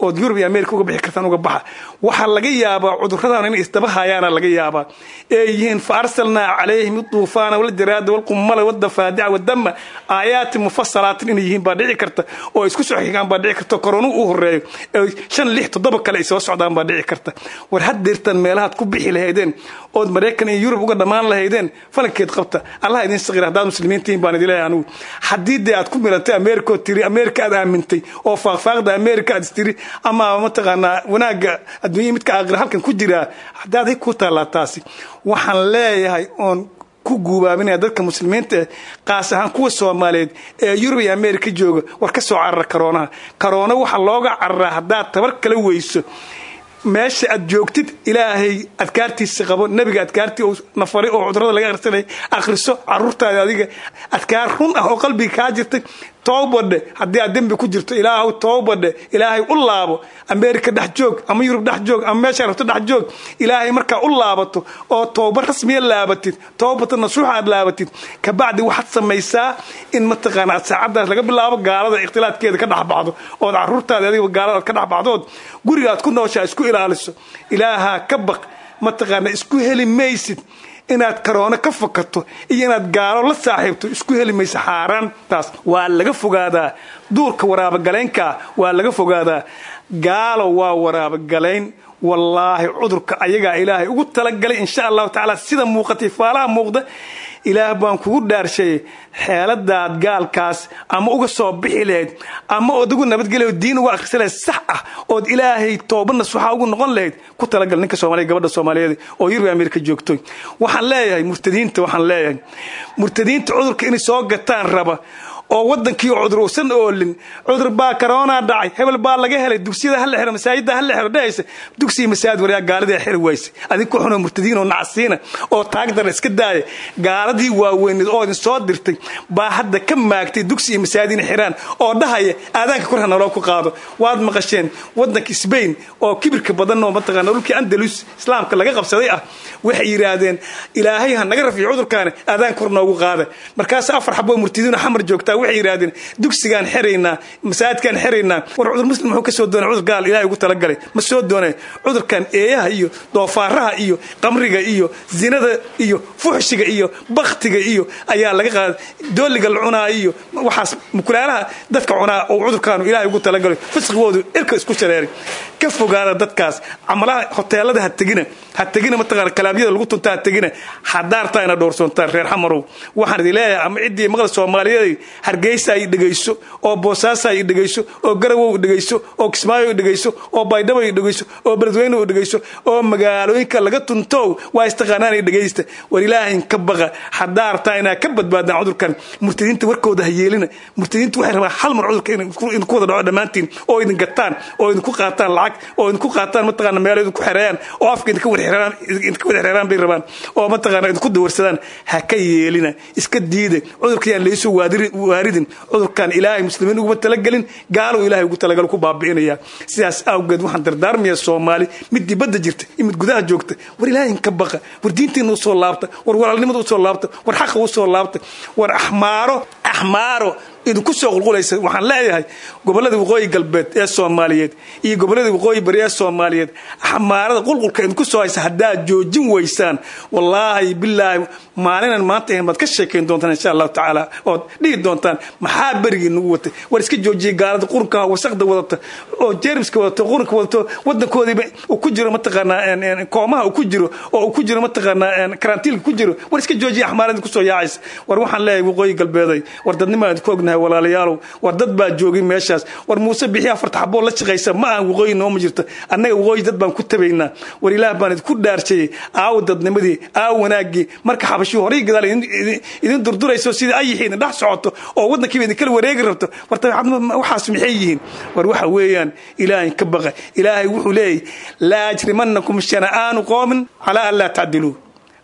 ood yurub iyo america uga bixi kartaan uga baxa waxaa laga yaabaa cuduradan inay isdaba hayaana laga yaabaa ee yihiin fa arsalnaa calayhim duufaana waljaraada walqumala wadafaadica wadama aayaati mufasalaatin inay yihiin baa dhici karta oo isku soo xigaan baa dhici karta koronu u horeeyo ee shan lix toddoba kale ay soo socdaan baa dhici karta war haddeertan meelahaad ku bixi lahaydeen ood maraykan iyo yurub uga dhammaan lahaydeen falankeed qabta allah idin saqiir haddaad muslimiin tihiin baan idin leeyahay anugu haddii dee aad ku miratay america oo tiri america aad aamintay oo faaqfaaqda america aad istiri ama mataqaanaa wanaagga adduunya midka aakhira halkan ku jiraa haddaad hay ku taallaa taasi waxaan leeyahay oon ku guubaabinaya dadka muslimiinta eh qaas ahaan kuwa soomaaliyeed ee yurub iyo america jooga war ka soo carara karoonaha karoona waxaa looga cararaa haddaad tabar kala weyso meesha aad joogtid ilaahay adkaartiisa qabo nebiga adkaartii uu nafaray oo cudurada laga akhrisanay akhriso caruurtaada adiga adkaar run ah oo qalbiga kaa jirtay toobadhe haddii aad dembi ku jirto ilaahu toobadhe ilaahay u laabo america dhex joog ama yurub dhex joog ama meesha rabto dhex joog ilaahay markaa u laabato oo tooba rasmiya laabatid toobata nasuuxa aad laabatid kabacdi waxaad samaysaa in mataqaana aad saacadaas laga bilaabo gaalada ikhtilaadkeeda ka dhexbaxdo ood caruurtaada adiga gaalada aad ka dhexbaxdood guriga aad ku nooshaa isku ilaaliso ilaahaa ka baq mataqaana isku heli maysid inaad karoono ka fakato iyo inaad gaalo la saaxiibto isku heli maysa xaaraantaas waa laga fogaadaa duurka waraabagalaynkaa waa laga fogaadaa gaalo waa waraabagalayn wallaahi cudurka ayagaa ilaahay ugu talagalay insha allahu tacaala sida muuqatay faalaha muuqda ilaah baan kugu dhaarshay xeeladaad gaalkaas ama uga soo bixi lahayd ama ood ugu nabadgelya diin uga akrisa lahayd sax ah ood ilaahay tooba nasuuxa ugu noqon lahayd ku talagal ninka soomaaliya gabadha soomaaliyeed oo yurub amerika joogto waxaan leeyahay murtadiinta waxaan leeyahay murtadiinta cudurka inay soo gataan raba oo wadankii cudur uusan oolin cudur baa karoonaa dhacay hebel baa laga helay dugsiyada hala xiro masaajida hala xiro dhehaysa dugsiga masaajid waryaa gaaladii xiri wayse adig ku xunoo murtadiin oo nacsiina oo taagdara iska daaya gaaladii waaweyneed oo idin soo dirtay baa hadda ka maagtay dugsi iyo masaajid inay xiraan oo dhahaya aadaanka korha naloo ku qaado waad maqasheen wadanka sbain oo kibirka badan oo mataqaana dhulkii andalus islaamka laga qabsaday ah waxay yidhaahdeen ilaahay ha naga rafiyo cudurkaani aadaanka kor noogu qaada markaas afar xaboo murtadiin xamar joogtaa waxay yidhaahdeen dugsigaan xiraynaa masaajidkaan xiraynaa war cudur muslim muxuu ka soo doonay cudur gaal ilahay ugu talagalay ma soo doonay cudurkan eeyaha iyo doofaaraha iyo qamriga iyo zinada iyo fuxshiga iyo baktiga iyo ayaa laga qaaday dooliga la cunaa iyo waxaas mukulaalaha dadka cunaa oo cudurkaanu ilahay ugu talagalay fisqigoodu irka isku shareeray ka fogaada dadkaas camalaha hoteelada ha tegina ha tegina mataqaana kalaabyada lagu tunta ha tegina hadaartaa ina dhowrsoontaan reer xamarow waxaan idin leeyahay ama ciddii maqla soomaaliyeed hargeysa ay dhegayso oo boosaaso ay dhegayso oo garawow dhegayso oo kismaayo ay dhegayso oo baydhabo ay dhegayso oo beledweyne ay dhegayso oo magaalooyinka laga tunto waa istaqaanaan ay dhegaysta war ilaahayn ka baqa hadaartaa inaa ka badbaadaan cudurkan murtadiinta warkooda ha yeelina murtadiinta waxay rabaan hal mar cudurka idinku wada dhaco dhammaantiin oo idin gataan oo idinku qaataan lacag oo idinku qaataan mataqaana meelo idinku xereeyaan oo afka idinka wada xereeraan bay rabaan oo mataqaana idinku dawarsadaan ha ka yeelina iska diida cudurkayaan laysoo waaridin cudurkan ilaahay muslimiin uguma talagelin gaalow ilahay ugu talagalo ku baabi'inaya sidaas awgeed waxaan dardaarmaya soomaali mid dibadda jirta iyo mid gudaha joogta war ilaahin ka baqa war diintiina usoo laabta war walaalnimada usoo laabta war xaqa usoo laabta war axmaaro axmaaro idinku soo qulqulaysa waxaan leeyahay gobolada waqooyi galbeed ee soomaaliyeed iyo gobolada waqooyi bari ee soomaaliyeed xamaarada qulqulka idinku soo haysa haddaad joojin weysaan wallaahi bilaahi maalinan maanta ahayn baad ka sheekayn doontaan insha allahu tacaala ood dhihi doontaan maxaa berigii nagu watay war iska joojiyay gaalada qurunka wasaqda wadata oo jeermiska wadato qurunka wadato wadankoodiiba uu ku jiro mataqaanaa koomaha uu ku jiro oo uu ku jiro mataqaanaa karantiilka ku jiro war iska joojiya axmaarada idinku soo yaacaysa war waxaan leeyahay waqooyi galbeeday war dadnimaa idinku ognahay walaalayaalow war dad baa joogay meeshaas war muuse bixi afarta xaboo la shaqaysa ma aan waqooyi nooma jirto annaga waqooyi dad baan ku tabaynaa war ilaah baan idinku dhaarshayey aawo dadnimadii aawo wanaagii marka xabashii horay gadaal idin durdurayso sidii ayixii idin dhex socoto oo waddankiiba idin kala wareegi rabto war waxaas maxay yihiin war waxa weeyaan ilaahay ka baqa ilaahay wuxuu leeyahy laa ajrimanakum shana'aanu qoomin calaa an laa tacdiluu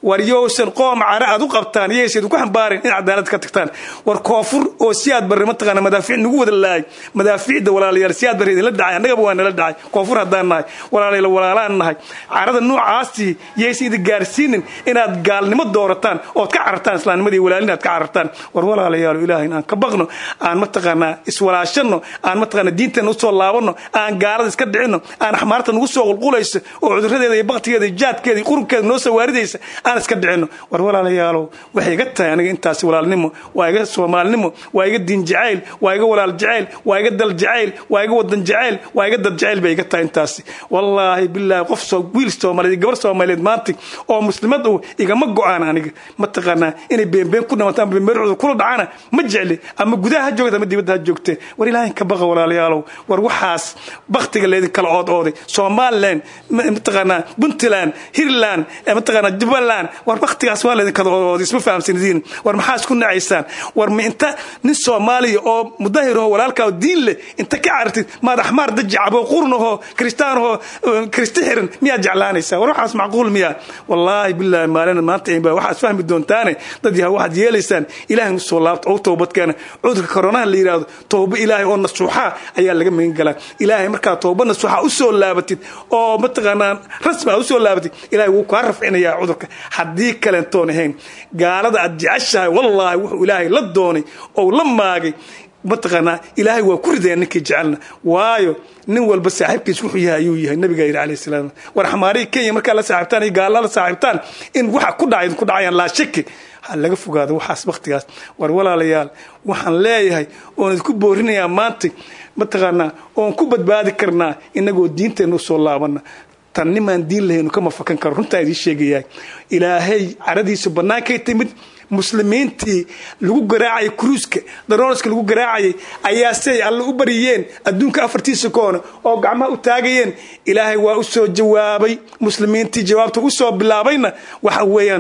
war yowsan qoom cara aad u qabtaan yaysan ku xambaarin in cadaalad ka tagtaan war koonfur oo si aad barre mataqaana madaafiic nagu wada laayay madaafiicda walaalayaal si aad barre idinla dhacay annagaba waa nala dhacay koonfur haddaan nahay walaalayaal walaalaan nahay carada noocaasi yaysan idin gaarsiinin inaad gaalnimo doorataan ood ka carartaan islaamnimadii walaalin aad ka carartaan war walaalayaal ilaahay aan ka baqno aan mataqaanaa iswalaashano aan mataqaana diinteena usoo laabano aan gaalada iska dhicino aan axmaarta nagu soo qulqulayso oo cuduradeeda iyo baktigeeda iyo jaadkeeda iyo qurunkeeda noo soo waaridaysa aan iska dhicino war walaalayaalow waxay iga tahay aniga intaasi walaalnimo waa iga soomaalinimo waa iga diin jacayl waa iga walaal jacayl waa iga dal jacayl waa iga wadan jacayl waa iga dad jacayl bay iga tahay intaasi wallaahi bilaahi qof soo wiil soomaaliyeed gabar soomaaliyeed maanta oo muslimad uu igama go-aan aniga mataqaanaa inay beenbeen ku dhamato ama beenbeen cudur kula dhacana ma jecli ama gudaha ha joogta ama dibadda ha joogte war ilaahay ka baqa walaalayaalow war waxaas baktiga leedin kala ood ooday somaliland mataqaanaa puntland hiirland mataqaanaa jubbaland war baktigaas waa leedin kala ood ooday isma fahamsanidin war maxaa isku nacaysaan war ma inta nin soomaaliya oo mudahir oo walaalkaa diin leh inta ka carartid maad axmaar dajacabo qurnahoo kristaanahoo kristi xiran miyaad jeclaanaysaa war waxaas macquul miyaa wallaahi bilaahi maalin maanta inbaa waxaad fahmi doontaane dad yaha waxaad yeelaysaan ilaahay usoo laabta oo toobadkeena cudurka koronaha la yidhaahdo toobo ilaahay oo nasuuxa ayaa laga magan galaa ilaahay markaa tooba nasuuxa usoo laabatid oo mataqaanaa rasmi aad usoo laabatid ilaahay wuu kaa rafcinayaa cudurka haddii kalentoon ahayn gaalada aad jeceshahay wallaahi wuxuu ilaahay la doonay oo la maagay mataqaanaa ilaahay waa ku ridaya ninkii jecelna waayo nin walba saaxiibkiis wuxuu yahay ayuu yahay nabiga yidhi alayhi salaam war xamaarihii kenya markaa la saaxiibtaan iyo gaala la saaxiibtaan in waxa ku dhacay ku dhacayaan laa shaki ha laga fogaado waxaas waktigaas war walaalayaal waxaan leeyahay oon idinku boorinayaa maanta mataqaanaa oon ku badbaadi karnaa inagoo diinteenna usoo laabana tan nimaan diin lahaynu kama fakan karo runtaa idiin sheegayaa ilaahay caradiisa bannaankay timid muslimiintii lagu garaacayay kruuska darooriska lagu garaacayay ayaa siay alle u bariyeen adduunka afartiisa koona oo gacmaha u taagayeen ilaahay waa u soo jawaabay muslimiintii jawaabta usoo bilaabayna waxa weeyaan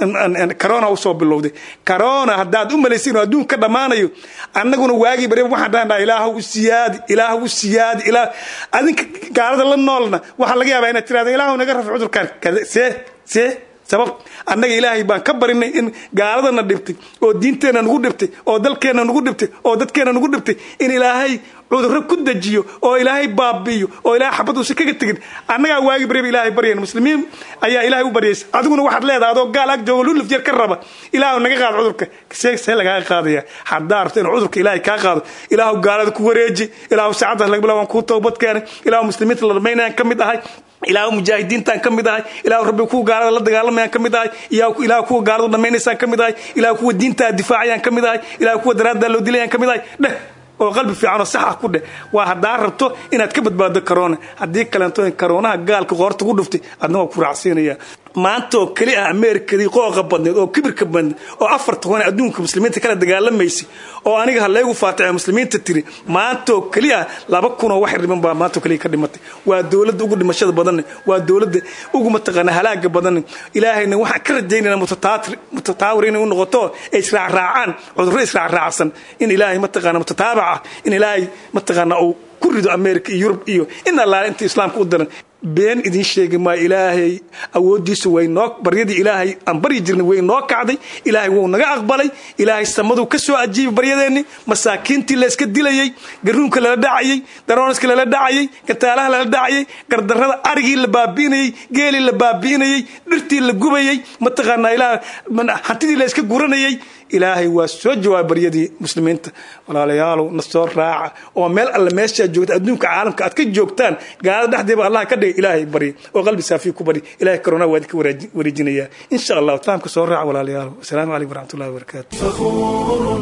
corona usoo bilowday corona haddaad u malaysa inuu adduunka ka dhammaanayo annaguna waagii bari waxaan dhahnaa ilaahu u siyaadi ilaahu u siyaadi ilaah adinka gaalada la noolna waxaa laga yaabaa inaad tirahdo ilaahu naga rafi cudurkaan see see sabab annaga ilaahay baan ka barinay in gaaladana dhibtay oo diinteenna nagu dhibtay oo dalkeenna nagu dhibtay oo dadkeenna nagu dhibtay in ilaahay cudurro ku dejiyo oo ilaahay baabi'iyo oo ilaahay xabad uusan kaga tegin annagaa waagi bariba ilaahay baryayn muslimiin ayaa ilaahay u baryaysa adiguna waxaad leedahay adoo gaal ag joogo luluf yar ka raba ilaahu naga qaado cudurka see see lagaaga qaadaya haddaa rabto inuu cudurka ilaahay kaa qaado ilaahu gaalada ku wareeji ilaahu saacaddaas laga bilaab waan kuu toobad keenay ilaahu muslimiinta la dhamaynayaan ka mid ahay ilaahu mujaahidiintaan ka mid ahay ilaahu rabbi kuwa gaalada la dagaalamayaan ka mid ahay ilaahu kuwa gaaladu dhammaynaysaan ka mid ahay ilaahu kuwa diintaa difaacayaan ka mid ahay ilaahu kuwa daraaddaa loo dilayaan ka mid ahay dheh oo qalbi fiican oo sax ah ku dheh waa haddaa rabto inaad ka badbaado karoona haddii kaleento in karoonaha gaalka qoorta ku dhuftay adna waa ku raacsiinaya maanta oo keli ah ameerikadii qooqa badneed oo kibirka badneed oo afar toban adduunka muslimiinta kala dagaalamaysay oo aniga hallaygu faatace muslimiinta tiri maanta oo keli ah laba kunoo wax dhiman baa maanta oo keliya ka dhimatay waa dowladda ugu dhimashada badanne waa dowladda ugu mataqaana halaaga badanne ilaahayna waxaan ka rajaynayna mutataawir inay u noqoto ay israacraacaan cudurro israacraacsan in ilaahay mataqaana mutataabac ah in ilaahay mataqaana uu ku rido america iyo yurub iyo in allaale inta islaamka u daran been idiin sheegi maayo ilaahay awooddiisu way noo baryadii ilaahay aan baryi jirnay way noo kacday ilaahay wuu naga aqbalay ilaahay samaduu ka soo ajiibay baryadeenni masaakiintii layska dilayey garuunka lala dhacayey darooniska lala dhacayey gataalaha lala dhacayey gardarrada arigii la baabi'inayey geelii la baabi'inayey dhirtii la gubayey mataqaanaa ilaah hantidii la iska guranayey ilaahay waa soo jawaabay baryadii muslimiinta walaalayaalow na soo raaca oo meel alle meeshaad joogta adduunka caalamka aad ka joogtaan gaalada dhexdeeba allah ka dhigay ilaahay barya oo qalbi saafiya ku barya ilahay corona waa idinka wareejinayaa insha allah islaamka soo raaca walaalayaalow asalaamu calaykum waraxmatullahi wabarakaatu فخور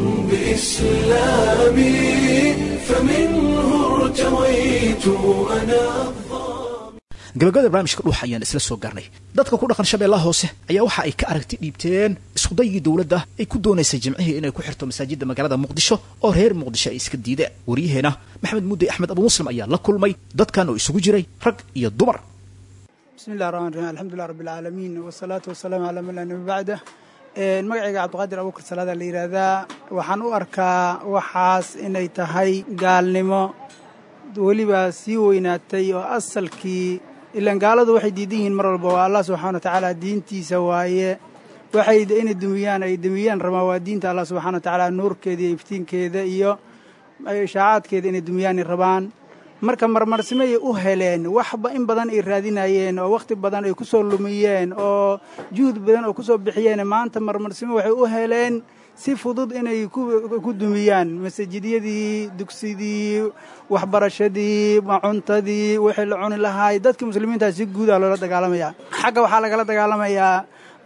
بإسلامي فمنه ارتويت أنا gabagabada barnaamijka dhuuxa ayaan isla soo gaarnay dadka ku dhaqan shabeellaha hoose ayaa waxa ay ka aragti dhiibteen iskudayigii dowladda ay ku doonaysay jimcihii inay ku xirto masaajidda magaalada muqdisho oo reer muqdisho ay iska diideen waryaheena maxamed mudey axmed abu muslim ayaa la kulmay dadkan oo isugu jiray rag iyo dumar bismi illahi raxmaan raxiim alxamdulilah rabbi alcaalamiin wasalaatu wasalaamu calaa man laa nabi bacda magacayga cabdiqaadir abuukar salaada la yidhaahdaa waxaan u arkaa waxaas inay tahay gaalnimo weliba sii weynaatay oo asalkii ilaan gaaladu waxay diidan yihiin mar walba waa allah subxana wa tacaala diintiisa waaye waxay inay dumiyaan ay dumiyaan rabaan waa diinta allah subxana wa tacaala nuurkeeda iyo iftiinkeeda iyo ishaacaadkeeda inay dumiyaanay rabaan marka marmarsimay u heleen waxba in badan ay raadinayeen oo wakhti badan ay ku soo lumiyeen oo juhud badan oo ku soo bixiyeen maanta marmarsimo waxay u heleen si fudud inay ku dumiyaan masajidyadii dugsidii waxbarashadii cuntadii wixii la cuni lahaay dadkii muslimiintaa si guudaa loola dagaalamaya xagga waxaa lagala dagaalamayaa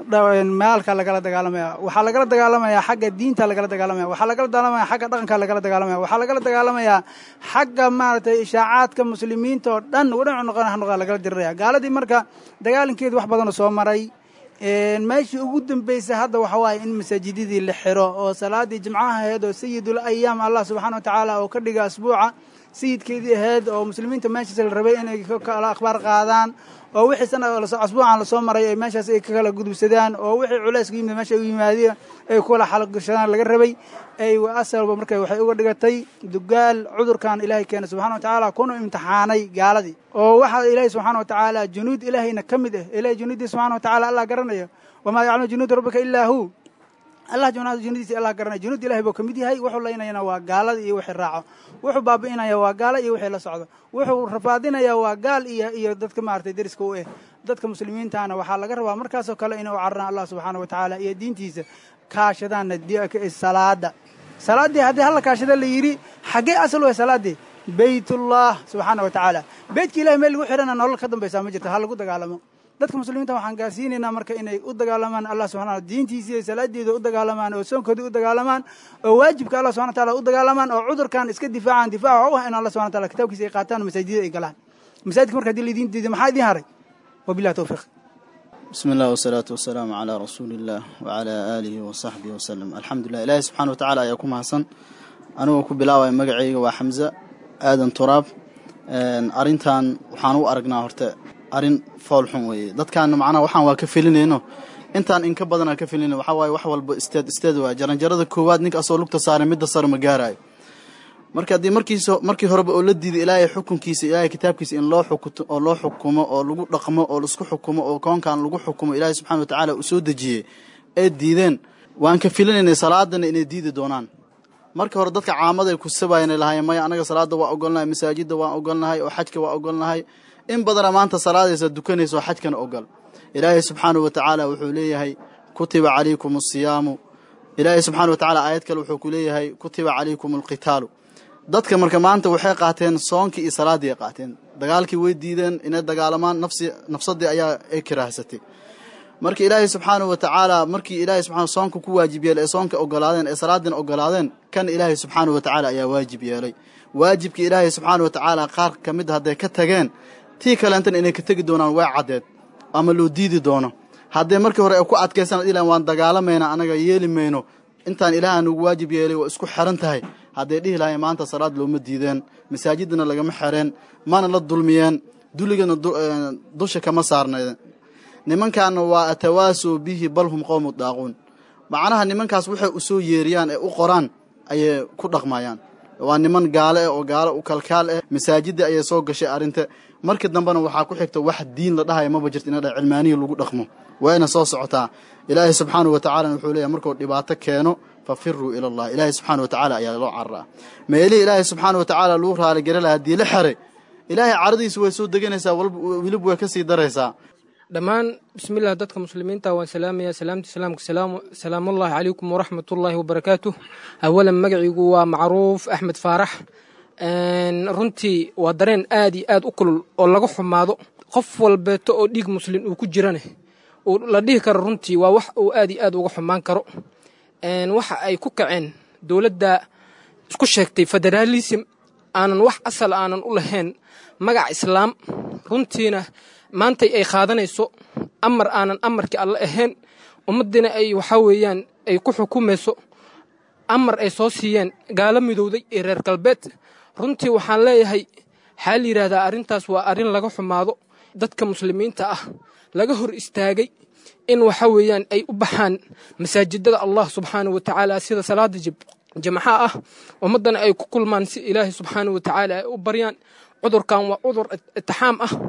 maalka lagala dagaalamaya waxaa lagala dagaalamayaa xagga diinta lagala dagaalamaya waxaa lagala dagaalamaya xagga dhaqanka lagala dagaalamaya waxaa lagala dagaalamayaa xagga maaragtay ishaacaadka muslimiinta oo dhan dhinacu noqon noqon lagala diriraya gaaladii marka dagaalankeedu wax badanoo soo maray meeshii ugu dambeysay hadda waxa waaye in masaajidadii la xiro oo salaadii jimcaha ahayd oo sayidul ayaam allah subxaana wa tacaala oo ka dhiga asbuuca sayidkeedii ahayd oo muslimiinta meeshaas la rabay inay kala akhbaar qaadaan oo wixii sana asbuucan lasoo maray ay meeshaas ay ka kala gudubsadaan oo wixii culays ka yimid meesha u yimaadeen ay kula xalgashadaan laga rabay ay asalba marka waxay uga dhigatay dugaal cudurkan ilaahay keena subxana wa tacaala kuna imtixaanay gaaladii oo waxaa ilaahay subxaana wa tacaala junuud ilaahayna ka mid ah ilahay junuuddii subxana wa tacala allah garanaya wamaa yaclamu junuuda rabbika ilaa hu allah junuudiisa allah garanaya junuud ilahay buu ka mid yahay wuxuu laynayana waa gaalada iyo wixii raaco wuxuu baabi'inaya waa gaalo iyo wixii la socdo wuxuu rafaadinaya waa gaal iyo iyo dadka maaragtay deriska u eh dadka muslimiintaana waxaa laga rabaa markaasoo kale inay u cararaan allah subxaana wa tacaala iyo diintiisa kaashadaanna salaada salaaddii haddii halla kaashada la yidhi xaggee asal weh salaaddii baytullah subxaana wa tacaala beytka ilahay meel lagu xihana nolol ka dambaysaa ma jirto ha lagu dagaalamo dadka muslimiinta waxaan gaarsiinaynaa marka inay u dagaalamaan allah subxana diintiisa iyo salaadeeda u dagaalamaan oo soonkooda u dagaalamaan oo waajibka allah subxana wataala u dagaalamaan oo cudurkan iska difaacaan difaaca u ah in allah subxana wataala kitaabkiisa ay qaataan masaajidada ay galaan masaajidka marka hadii laidiin diiday maxaa idiin haray wabillahi tawfiiq بسم الله والصلاة والسلام على رسول الله وعلى آله وصحبه وسلم الحمد لله إلهي سبحانه وتعالى أيكم حسن أنا وكو بلاوي مقعي وحمزة آدم تراب أرنتان وحانو أرقنا هرتا أرن فول حموي دad kaana macnaha waxaan waa ka filinayno intaan in ka badanaa ka filinayno waxaa waaye wax walba isteed isteed waa jaranjarada koowaad ninka asoo lugta saaray midda sare ma gaarayo marka haddii markiisa markii horeba oo la diiday ilaahay xukunkiisa ilaahay kitaabkiisa in loo xukuto oo loo xukumo oo lagu dhaqmo oo laisku xukumo oo koonkan lagu xukumo ilaahay subxana wa tacaala uu soo dejiyey ee diideen waan ka filinaynay salaadana inay diidi doonaan marka hore dadka caamada ay ku sabaayeen lahaayeen maya anaga salaada waa ogolnahay masaajidda waan ogolnahay oo xajka waa ogolnahay in badana maanta salaadaysa dukanaysa oo xajkana ogol ilaahay subxaanahu wa tacaala wuxuu leeyahay kutiba calaykum asiyaamu ilaahay subxana wa tacala aayad kale wuxuu ku leeyahay kutiba calaykum alqitaalu dadka marka maanta waxay qaateen soonkii iyo salaaddii ay qaateen dagaalkii way diideen inay dagaalamaan nafsi nafsadii ayaa ay kiraahsatay marka ilaahay subxaanahu wa tacaala markii ilaahay subxana soonka ku waajib yeelay ee soonka ogolaadeen ee salaadina ogolaadeen kan ilaahay subxaanahu wa tacaala ayaa waajib yeelay waajibkii ilaahay subxaana wa tacaala qaar ka mid hadday ka tageen tii kaleentan inay ka tegi doonaan waa caddeed ama loo diidi doono haddee markii hore ay ku adkaysan ilan waan dagaalamayna anaga yeeli mayno intaan ilaaha nugu waajib yeelay waa isku xeran tahay hadday dhihi lahayn maanta salaad looma diideen masaajidana lagama xereen mana la dulmiyeen duligana dusha kama saarnaydeen nimankaana waa atawaasoo bihi bal hum qowmu daaquun macnaha nimankaas waxay u soo yeeriyaan ee u qoraan ayay ku dhaqmayaan waa niman gaale eh oo gaalo u kalkaal eh masaajidda ayay soo gashay arrinta markii dambena waxaa ku xigta wax diin la dhahaya maba jirto ina dha cilmaaniya lagu dhaqmo wayna soo socotaa ilaahay subxaanahu wa tacaalana wuxuu leeyahy markuu dhibaato keeno fafiruu ila allah ilaahay subxaana wa tacaala ayaa loo cararaa meelihii ilaahay subxaana wa tacaala lagu raaligari lahaa haddii la xeray ilaahay caradiisa way soo deganaysaa welib way ka sii daraysaa dhammaan bismillaah dadka muslimiinta waan salaamayaa salaamta islaamka salaamullaahi calaykum waraxmatullaahi wabarakaatuh awalan magaciigu waa macruuf axmed faarax runtii waa dareen aad iyo aad u kulul oo laga xumaado qof walbeeto oo dhiig muslim uu ku jirane uu la dhihi karo runtii waa wax uu aad iyo aad uga xumaan karo waxa ay ku kaceen dowladda isku sheegtay federaalism aanan wax asal aanan u lahayn magac islaam runtiina maantay ay qaadanayso amar aanan amarkii alle ahayn ummaddiina ay waxaa weeyaan ay ku xukumayso amar ay soo siiyeen gaalo midowday ee reer galbeed runtii waxaan leeyahay waxaa la yidhaahdaa arrintaas waa arrin laga xumaado dadka muslimiinta ah laga hor istaagay in waxa weeyaan ay u baxaan masaajidada allah subxaanahu wa tacaala sida salaada jamaxa ah ummaddana ay ku kulmaan si ilaahay subxaanahu wa tacaala ay u baryaan cudurkan waa cudur itixaam ah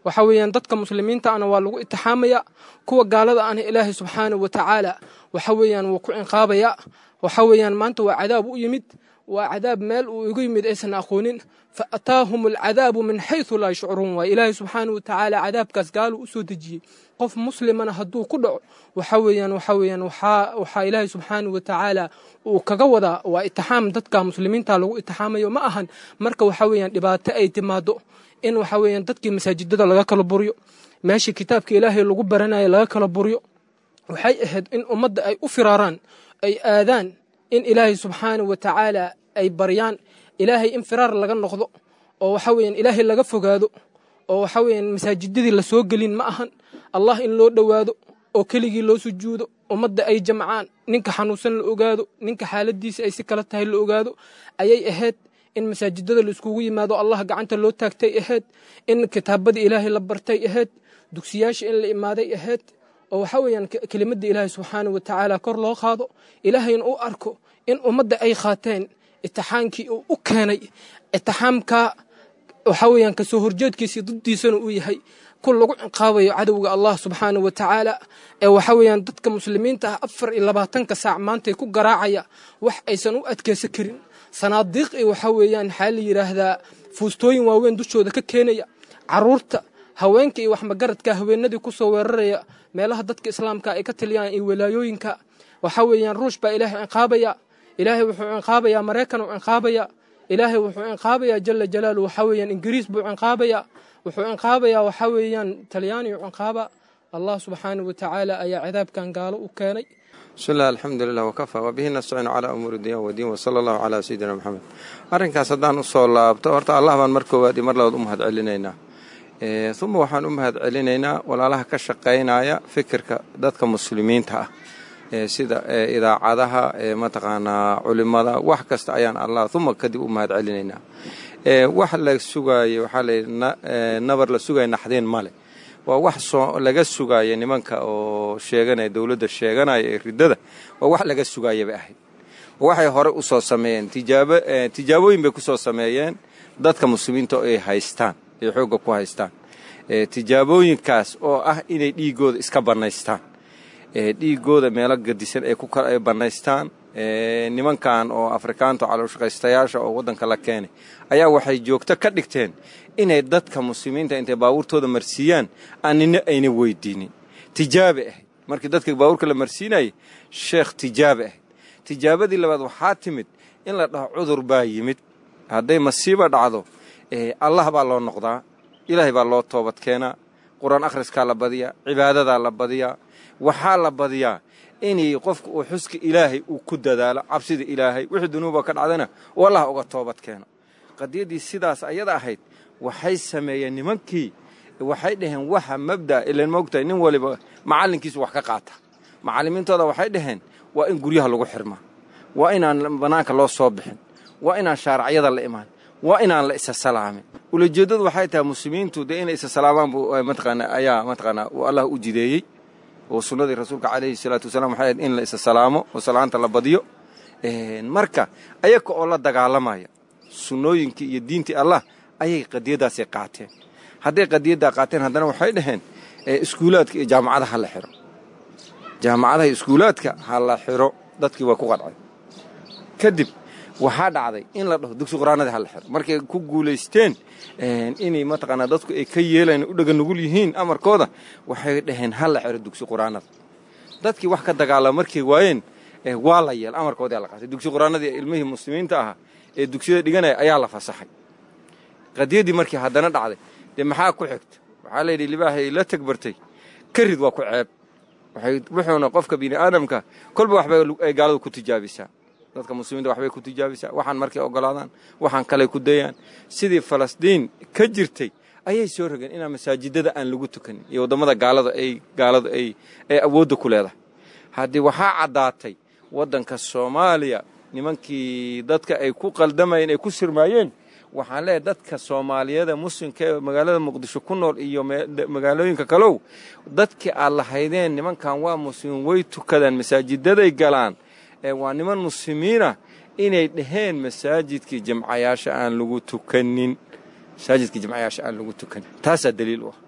waxa weeyaan dadka muslimiinta ana waa lagu itixaamaya kuwa gaalada ana ilaahay subxaanahu wa tacaala waxa weeyaan wuu ku cinqaabaya waxa weeyaan maanta waa cadaab u yimid waa cadaab meel uu igu yimid aysan aqoonin fa ataahum alcadaabu min xaysu laa yashcuruun waay ilaahay subxaanahu wa tacaala cadaabkaas gaalu u soo dejiyey qof muslimana hadduu ku dhaco waxa weeyaan waxa weeyaan waxaa waxaa ilaahay subxaanahu wa tacaala uu kaga wadaa waa itixaam dadka muslimiinta lagu itixaamayo ma ahan marka waxa weeyaan dhibaato ay timaado in waxa weeyaan dadkii masaajidada laga kala buryo meeshii kitaabka ilaahay lagu baranayo laga kala buryo waxay ahayd in ummadda ay u firaaraan ay aadaan in ilaahay subxaanahu wa tacaala ay baryaan ilaahay in firaar laga noqdo oo waxa weeyaan ilaahay laga fogaado oo waxa weeyaan masaajidadii la soo gelin ma ahan allah in loo dhowaado oo keligii loo sujuudo ummadda ay jamcaan ninka xanuunsan la ogaado ninka xaaladiisa ay si kala tahay la ogaado ayay ahayd in masaajidada la iskugu yimaado allah gacanta loo taagtay ahayd in kitaabadii ilaahay la bartay ahayd dugsiyaasha in la imaaday ahayd oo waxa weeyaan kelimadda ilaahay subxaanahu wa tacaala kor loo qaado ilaahayna u arko in ummadda ay qaateen itixaankii uu u keenay itixaamka waxa weeyaan kasoo horjeedkiisii duddiisana uu yahay ku lagu ciqaabayo cadowga allah subxaanahu wa tacaala ee waxa weeyaan dadka muslimiinta ah afar iyo labaatanka saac maantay ku garaacaya wax aysan u adkeysan karin sanaadiiq iyo waxa weeyaan maxaa la yidhaahdaa fuustooyin waaweyn dushooda ka keenaya caruurta haweenka iyo waxmagaradka haweenadii kusoo weeraraya meelaha dadka islaamka ay ka taliyaan iyo walaayooyinka waxa weeyaan ruush baa ilaahay ciqaabaya ilaahay wuxuu ciqaabayaa maraykan uu ciqaabaya ilaahay wuxuu ciqaabayaa jala jalaalu waxa weeyaan ingiriis buu ciqaabaya wuxuu ciqaabayaa waxa weeyaan talyaani uu ciqaaba allah subxaanahu wa tacaala ayaa cadaabkan gaalo u keenay bismi illah alxamdu lilah wakafaa wabihi nastaciinu calaa umuuri dunya wadiin wasala allahu calaa sayidina moxamed arrinkaas haddaan usoo laabto horta allah baan mar koowaad iyo mar labaad u mahad celinaynaa uma waxaan u mahad celinaynaa walaalaha ka shaqaynaya fikirka dadka muslimiinta ah sida idaacadaha mataqaanaa culimada wax kasta ayaan allah uma kadib u mahad celinaynaa wax la sugaayo waxaa layidhi nabar la sugaya naxdeen male waa wax soo laga sugaaya nimanka oo sheeganaya dowladda sheeganaya ee riddada waa wax laga sugaaya bay ahayd waxay hore u soo sameeyeen tijaabo tijaabooyin bay ku soo sameeyeen dadka muslimiinta ay haystaan ay xoogga ku haystaan tijaabooyinkaas oo ah inay dhiiggooda iska bannaystaan dhiiggooda meelo gadisan ay ku ay bannaystaan nimankan oo afrikaanta calooshaqaystayaasha oo waddanka la keenay ayaa waxay joogto ka dhigteen inay dadka muslimiinta intay baabuurtooda marsiiyaan aanina ayna weydiinin tijaabe ahayd markii dadka baabuurka la marsiinayay sheekh tijaabe ahayd tijaabadii labaad waxaa timid in la dhaho cudur baa yimid hadday masiiba dhacdo allah baa loo noqdaa ilaahay baa loo toobad keenaa qur-aan akhriskaa la badiyaa cibaadadaa la badiyaa waxaa la badiyaa inay qofka uu xuska ilaahay uu ku dadaalo cabsida ilaahay wixii dunuuba ka dhacdana uu allah uga toobad keeno qadiyaddii sidaas ayada ahayd waxay sameeyeen nimankii waxay dhaheen waxa mabda ilan moogtahay nin waliba macallinkiisu wax ka qaata macallimiintooda waxay dhaheen waa in guryaha lagu xirmaa waa inaan bannaanka loo soo bixin waa inaan shaaracyada la imaan waa inaan la isa salaamin ulajeeddadu waxay tahay muslimiintu dee inay isa salaamaan bu mataqaana ayaa mataqaanaa uu allah u jideeyey oo sunnadii rasuulka calayhi salaatu wasalaam waxay ahayd in la isa salaamo oo salaanta la badiyo marka ayaga oo la dagaalamaya sunnooyinkii iyo diintii allah ayay qadiyaddaasay qaateen hadday qadiyaddaa qaateen haddana waxay dhaheen iskuulaadka iyo jaamacadaha ha la xiro jaamacadaha iyo iskuulaadka ha la xiro dadkii waa ku qadcay kadib waxaa dhacday in la dhaho dugsi qur-aanadii ha la xiro markay ku guulaysteen inay mataqaanaa dadku ay ka yeelayn u dhaga nugul yihiin amarkooda waxay dhaheen ha la xiro dugsi qur-aanada dadkii wax ka dagaalama markay waayeen waa la yeel amarkoodii la qaatay dugsi qur-aanadii ilmihii muslimiinta ahaa ee dugsiyada dhiganaya ayaa la fasaxay qadiyaddii markii haddana dhacday dee maxaa ku xigta waxaa layidhi libaahay la tagbartay karid waa ku ceeb wuxuuna qofka bini aadamka kolba waxbay ay gaaladu ku tijaabisaa dadka muslimiinta waxbay ku tijaabisaa waxaan markay ogolaadaan waxaan kaley ku dayaan sidii falastiin ka jirtay ayay soo rogeen inaan masaajidada aan lagu tukanin iyo waddamada gaalada ay gaaladu ay ay awoodda ku leedahay haddii waxaa caddaatay waddanka soomaaliya nimankii dadka ay ku qaldamayeen ay ku sirmaayeen waxaan leeyahay dadka soomaaliyada muslimka ee magaalada muqdisho ku nool iyo magaalooyinka kalow dadkii aad lahaydeen nimankan waa muslimiin way tukadaan masaajidaday galaan waa niman muslimiina inay dhaheen masaajidkii jamcayaasha aan lagu tukanin masaajidkii jamcayaasha aan lagu tukanin taasaa daliil u ah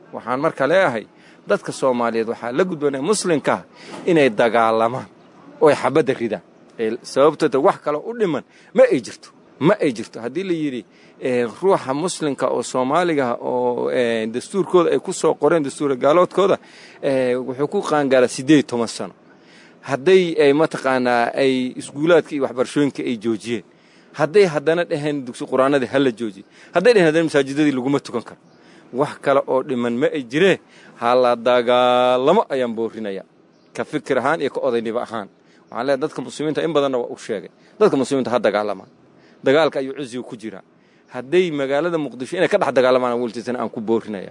waxaan marka leeyahay dadka soomaaliyeed waxaa la gudboonaya muslimkaa inay dagaalamaan oo ay xabadda ridaan sababtooda wax kaloo u dhiman ma ay jirto ma ay jirto haddii la yidhi ruuxa muslimka oo soomaaliga oo dastuurkooda ay ku soo qoreen dastuura gaaloodkooda wuxuu ku qaangaaraa siddeed iyo toban sano hadday ay mataqaanaa ay iskuulaadka iyo waxbarashooyinka ay joojiyeen hadday haddana dhaheen dugsi qur-aanadii hala joojiye hadday dhaheen haddana masaajidadii laguma tukan karo wax kale oo dhiman ma ay jiree hala dagaalamo ayaan boorinaya ka fikir ahaan iyo ka odaynimo ahaan waxaan leeay dadka muslimiinta in badanna waa u sheegay dadka muslimiinta ha dagaalamaan dagaalka ayuu cizigu ku jiraa hadday magaalada muqdisho inay ka dhex dagaalamaan weltiisana aan ku boorinaya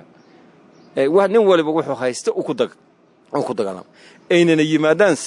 nin waliba wuxuu haysta ku dagaalama aynana yimaadaan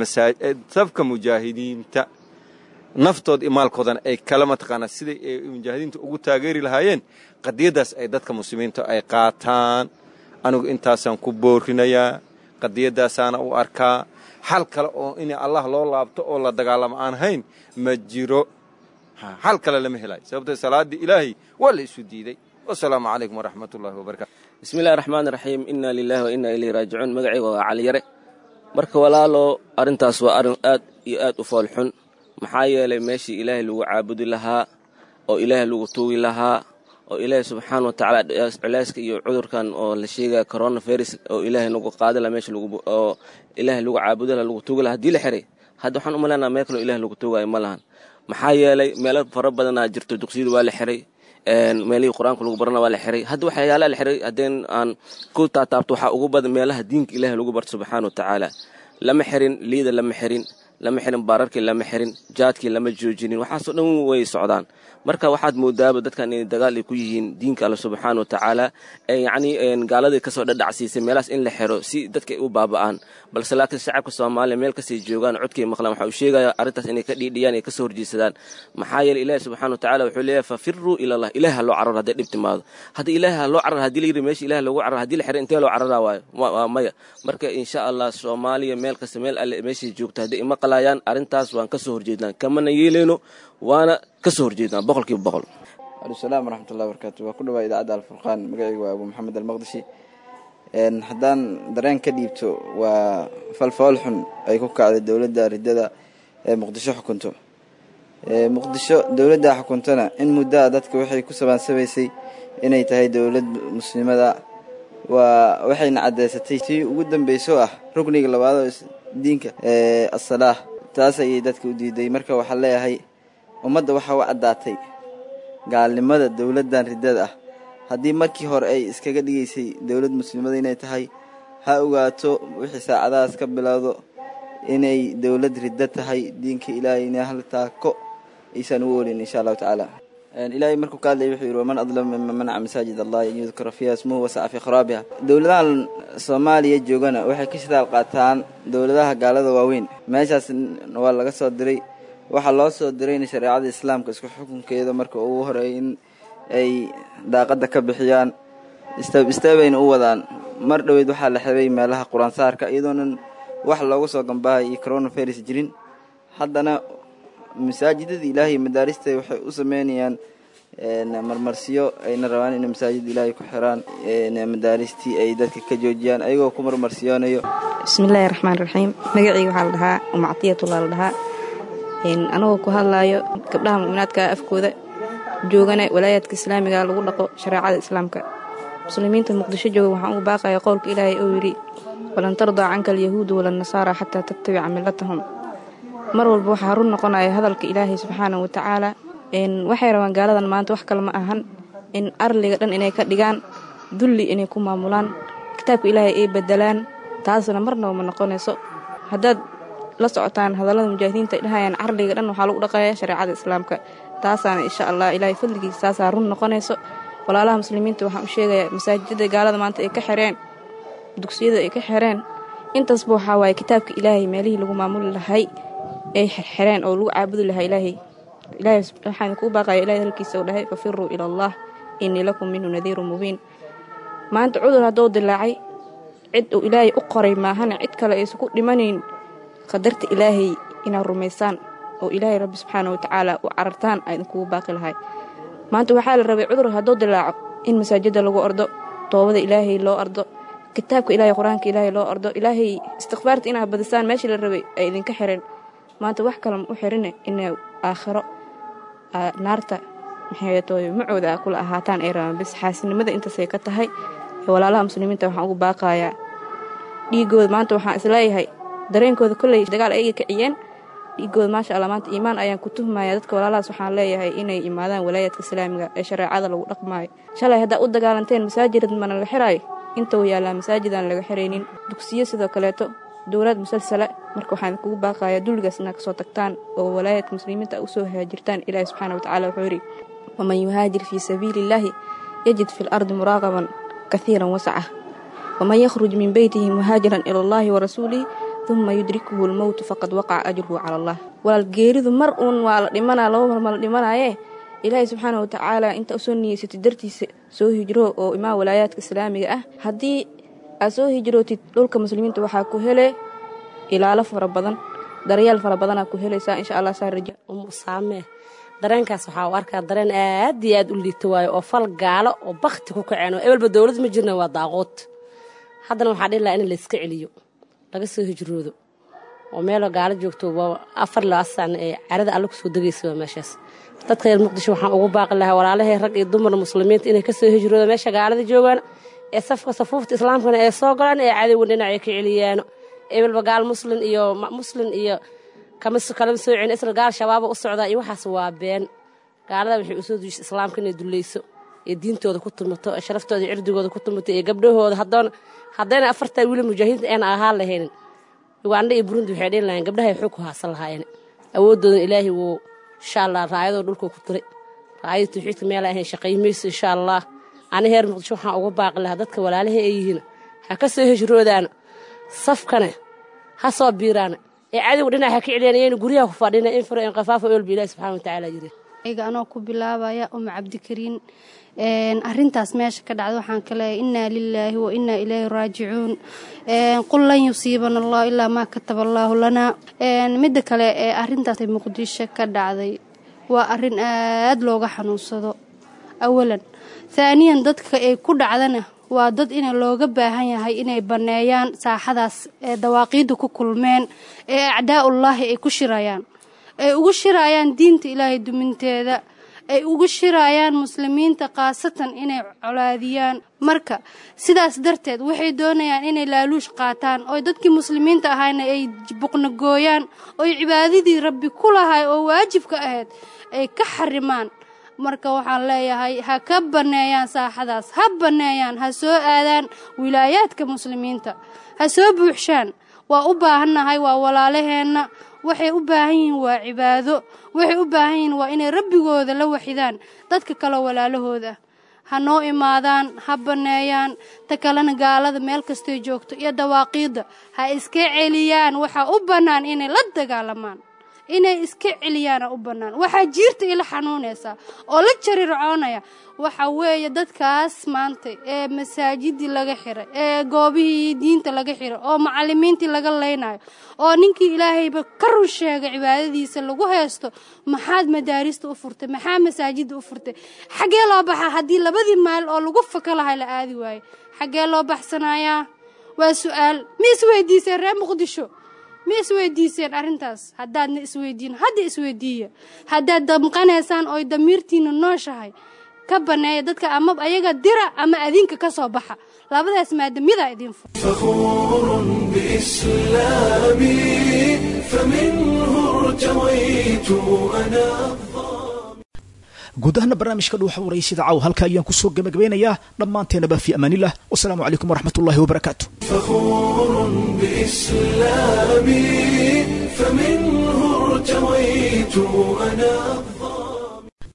safka mujaahidiinta naftood iyo maalkoodana ay kala mataqaanaa siday ay mujaahidiinta ugu taageeri lahaayeen qadiyaddaas ay dadka muslimiinta ay qaataan anigu intaasaan ku boorinayaa qadiyadaasaana u arkaa xal kale oo in allah loo laabto oo la dagaalamo aan hayn ma jiro xal kale lama helayo sababtoo salaaddii ilaahay waa la isu diiday wasalaamu calaykum waraxmat ullahi wabarakatu bismillahi raxmaan raxiim inna lilahi wa inna ilayhi raajicuun magacayga waa caliyare marka walaalo arrintaas waa arrin aad iyo aad u foolxun maxaa yeelay meeshii ilaahay lagu caabudi lahaa oo ilaahay lagu tuugi lahaa oo ilaahay subxaana wa tacaala culeyska iyo cudurkan oo la sheegaya coronavirus oo ilaahay nagu qaadi laha meesha oo ilaahay lagu caabudi laha lagu tuugi laha hadii la xiray hadda waxaan u malaynaa meel kaloo ilahay lagu tuugayo ma lahan maxaa yeelay meelo fara badanaa jirto dugsiyada waa la xiray meelihii qur-aanka lagu barana waa la xiray hadda waxyaalaha la xiray haddeen aan ku taataabto waxaa ugu badan meelaha diinka ilaahay lagu barto subxaana wa tacaala lama xirin liida lama xirin lama xirin baararkii lama xirin jaadkii lama joojinin waxaasoo dhan way socdaan marka waxaad moodaaba dadkan inay dagaal ay ku yihiin diinka alle subxaana wa tacaala yacnii gaaladii kasoo dhadhacsiisay meelahaas in la xiro si dadka ay u baaba'aan balse laakiin shacabka soomaaliya meel kastay joogaan codkay maqlaan waxa uu sheegaya arrintaas inay ka dhiidhiyaan ay kasoo horjeedsadaan maxaa yeeley ilaahi subxana wa tacala wuxuu leeyahay fafiruu ila allah ilahi ha loo cararo hadday dhib timaado haddii ilaahi ha loo cararo haddii la yidhi meesha ilahi loogu cararo haddii la xiro intee loo cararaa waayo waa maya marka insha allah soomaaliya meel kasta meel alle meeshay joogto hadday imaqlayaan arrintaas waan kasoo horjeednaan kamana yeeleyno waana kasoo horjeednaan boqolkiiba boqol waalaisalam waraxmatullahi wabarakatu waa ku dhawaa idaacadda alfurqaan magacayga waa abu maxamed almaqdishi haddaan dareen ka dhiibto waa falfool xun ay ku kacday dowladda riddada ee muqdisho xukunto muqdisho dowladda xukuntona in muddaa dadka waxay ku sabaansabaysay inay tahay dowlad muslimada waa waxayna caddeysatay tii ugu dambayso ah rukniga labaad oo diinka asalaah taas ayay dadka u diiday marka waxaa leeyahay ummadda waxaa u caddaatay gaalnimada dowladdan riddada ah haddii markii hore ay iskaga dhigaysay dowlad muslimada inay tahay ha ogaato wixii saacadahaas ka bilowdo inay dowlad riddo tahay diinka ilaahay ina hal taako aysan u oolin insha allahu tacaala ilaahay markuu ka hadlaya wuxuu yidhi waman adlam mima manaca masaajid allah an yudkara fiiha ismuhu wasaca fii kharaabiha dowladahan soomaaliya joogana waxay ka shidaal qaataan dowladaha gaalada waaweyn meeshaas waa laga soo diray waxaa loo soo dirayna shareecada islaamka isku xukunkeeda marka ugu horeey in ay daaqadda ka bixiyaan isteeb isteebayna u wadaan mar dhoweyd waxaa la xiray meelaha qur-aansaarka iyadoonan wax loogu soo gambahay iyo coronavirus jirin haddana masaajidada ilaahay madaarista waxay u sameynayaan marmarsiyo ayna rabaan inay masaajid ilaahay ku xiraan madaaristii ay dadka ka joojiyaan ayagoo ku marmarsiyoonayo bismillaahi raxmaan raxiim magacayga waxaa la dhahaa umactiyatulaa la dhahaa anagoo ku hadlaayo gabdhaha mu'minaadka afkooda joogana walaayaadka islaamiga lagu dhaqo shareecada islaamka muslimiinta muqdisho jooga waxaan ugu baaqaya qowlka ilaahay oo yidhi walan tardaa canka alyahuudu walannasaara xataa tattabica millatahum mar walba waxaa run noqonaya hadalka ilaahay subxaana wa tacaala waxay rabaan gaaladan maanta wax kale ma ahan in arliga dhan inay ka dhigaan dulli inay ku maamulaan kitaabka ilaahay ay bedelaan taasna marnaba ma noqonayso haddaad la socotaan hadallada mujaahidiinta ay dhahayaan carliga dhan waxaa lagu dhaqaya shareecada islaamka taasaana insha allah ilaahay fadligiisa taasaa run noqonayso walaalaha muslimiinta waxaan u sheegayaa masaajidada gaalada maanta ay ka xireen dugsiyada ay ka xireen intaasba waxaa waaye kitaabka ilaahay meelihii lagu maamuli lahay ay xirxireen oo lagu caabudi lahaa ilaahay ilaahay waxaan kuu baaqaya ilahay halkiisa uu dhahay fafiruu ila allah innii lakum minhu nadiirun mubiin maanta cudur hadduu dilaacay cid uu ilaahay u qoray maahana cid kale aysan ku dhimanayn qadarta ilaahay inaad rumaysaan oo ilaahay rabbi subxaana wa tacaala u carartaan aa idinkugu baaqi lahay maanta waxaa la rabay cudur hadduu dilaaco in masaajidda lagu ordo toobada ilaahay loo ardo kitaabka ilaahay qur-aanka ilaahay loo ardo ilaahay istikfaarta inaad badisaan meeshii la rabay ay idinka xireen maanta wax kale ma u xirine inay aakhiro naarta maxaytooy macooda a kula ahaataan ay rabaan bis xaasinimada intaasay ka tahay walaalaha muslimiinta waxaan ugu baaqayaa dhiigooda maanta waxaan isleeyahay dareenkooda kolley dagaal ayaga kiciyeen dhiigooda maasha allah maanta iimaan ayaan ku tuhmaya dadka walaalahaas waxaan leeyahay inay imaadaan walaayadka islaamiga ee shareecada lagu dhaqmaayo shalay haddaa u dagaalanteen masaajid mana la xiraayo inta uu yaallaa masaajidaan laga xiraynin dugsiyo sidoo kaleeto dowlad musalsala marka waxaan kugu baaqayaa dulligaas inaad kasoo tagtaan oo walaayadka muslimiinta usoo haajirtaan ilaahi subxaana watacaala wuxuu yidhi waman yuhaajir fii sabiili illaahi yajid fi lardi muraaqaban kahiiran wasaca waman yakhruj min beytihi muhaajiran ila allahi warasuulihi uma yudrikuhu lmowtu faqad waqaca ajruhu cala allah walaal geeridu mar uun waa la dhimanaa laba mar ma la dhimanaaye ilaahay subxaana watacaala inta usoo niyeysatid dartiisa soo hijro oo imaan walaayaadka islaamiga ah haddii aad soo hijrootid dhulka muslimiinta waxaa ku hele ilaalo fara badan daryeel fara badanaa ku helaysaa insha allah saa raja umusaame dareenkaas waxaa u arkaa dareen aad iyo aad u liito waayo oo fal gaalo oo bakti ku kaceen oo ebelba dowlad ma jirna waa daaqood haddana waxaa dhihi lahaa in layska celiyo laga soo hijroodo oo meeloo gaalo joogto afar laba sano ee carada alle kusoo degaysa waa meeshaas dadka reer muqdisho waxaan ugu baaqi lahaa walaalahey rag iyo dumar muslimiinta inay ka soo hijroodo meesha gaalada joogaan ee safka safuufta islaamkana ee soo galaan ee cadowga dhinacay ka celiyaano ebelba gaal muslin iyo muslin iyo kalama soo celin isla gaal shabaaba u socdaa iyo waxaas waa been gaalada waxay usoo duushay islaamka inay dulleyso ee diintooda ku tumato ee sharaftooda iyo cirdigooda ku tumato iyo gabdhahooda hadoona haddayna afartaa wiili mujaahidiinta ayna ahaan lahaynin ugandha iyo burundi waxay dhihi lahayen gabdhahay xog ku haasan lahaayeen awoodooda ilaahay wuu insha allah raayadoo dhulkuu ku tiray raayada tawxiidka meela ahayn shaqay mayso insha allah ani heer muqdisho waxaan uga baaqi lahaa dadka walaalahay ay yihiin ha ka soo hijroodaana safkane ha soo biiraana ee cadowga dhinac ha ka celiyaan iyayna guryaha ku fadhina in firo in qafaafa olba ilahi subxana watacaala yiri ayga anoo ku bilaabaya uma cabdikariin arintaas meesha ka dhacda waxaan ka leeyahay innaa lilaahi wa innaa ilayhi raajicuun qul lan yusiibana allah ilaa maa kataba allaahu lanaa midda kale ee arintaas muqdisho ka dhacday waa arin aad looga xanuunsado awalan haaniyan dadka ay ku dhacdana waa dad in looga baahan yahay inay banneeyaan saaxadaas ee dawaaqiidda ku kulmeen ee acdaa'ullaahi ay ku shirayaan ay ugu shirayaan diinta ilaahay duminteeda ay ugu shirayaan muslimiinta khaasatan inay colaadiyaan marka sidaas darteed waxay doonayaan inay laaluush qaataan oo dadkii muslimiinta ahayna ay buqnagooyaan oy cibaadadii rabbi ku lahay oo waajibka ahayd ay ka xarimaan marka waxaan leeyahay ha ka banneeyaan saaxadaas ha banneeyaan ha soo aadaan wilaayaadka muslimiinta ha soo buuxshaan waa u baahannahay waa walaalaheenna waxay u baahan yihiin waa cibaado waxay u baahan yihiin waa inay rabbigooda la waxidaan dadka kaleo walaalahooda ha noo imaadaan ha banneeyaan ta kalena gaalada meel kastay joogto iyo dawaaqiidda ha iska celiyaan waxaa u bannaan inay la dagaalamaan inay iska celiyaana u bannaan waxaa jiirta ila xanuunaysaa oo la jarircoonaya waxa weeye dadkaas maanta ee masaajidii laga xiray ee goobihii diinta laga xiray oo macalimiintii laga leynayo oo ninkii ilaahayba ka run sheegay cibaadadiisa lagu haysto maxaad madaarista u furtay maxaa masaajidda u furtay xaggee loo baxaa haddii labadii maal oo lagu faka lahay la aadi waayo xaggee loo baxsanayaa waa su-aal ma isweydiiseen reer muqdisho ma isweydiiseen arrintaas haddaadna isweydiin hadda isweydiiya haddaad damqanaysaan ooy damiirtiina nooshahay ka banneeya dadka ama ayaga dira ama adinka ka soo baxa labadaas maadamyadaa idin fu فخور بإسلامي فمنه ارتويت أنا guud ahaana barnaamijka dhuuxa waraysyada caaw halka ayaan kusoo gebagabeynayaa dhammaanteenaba fi amaanillah wasalaamu calaykum waraxmatullahi wabarakaatu فخور بإسلامي فمنه ارتويت أنا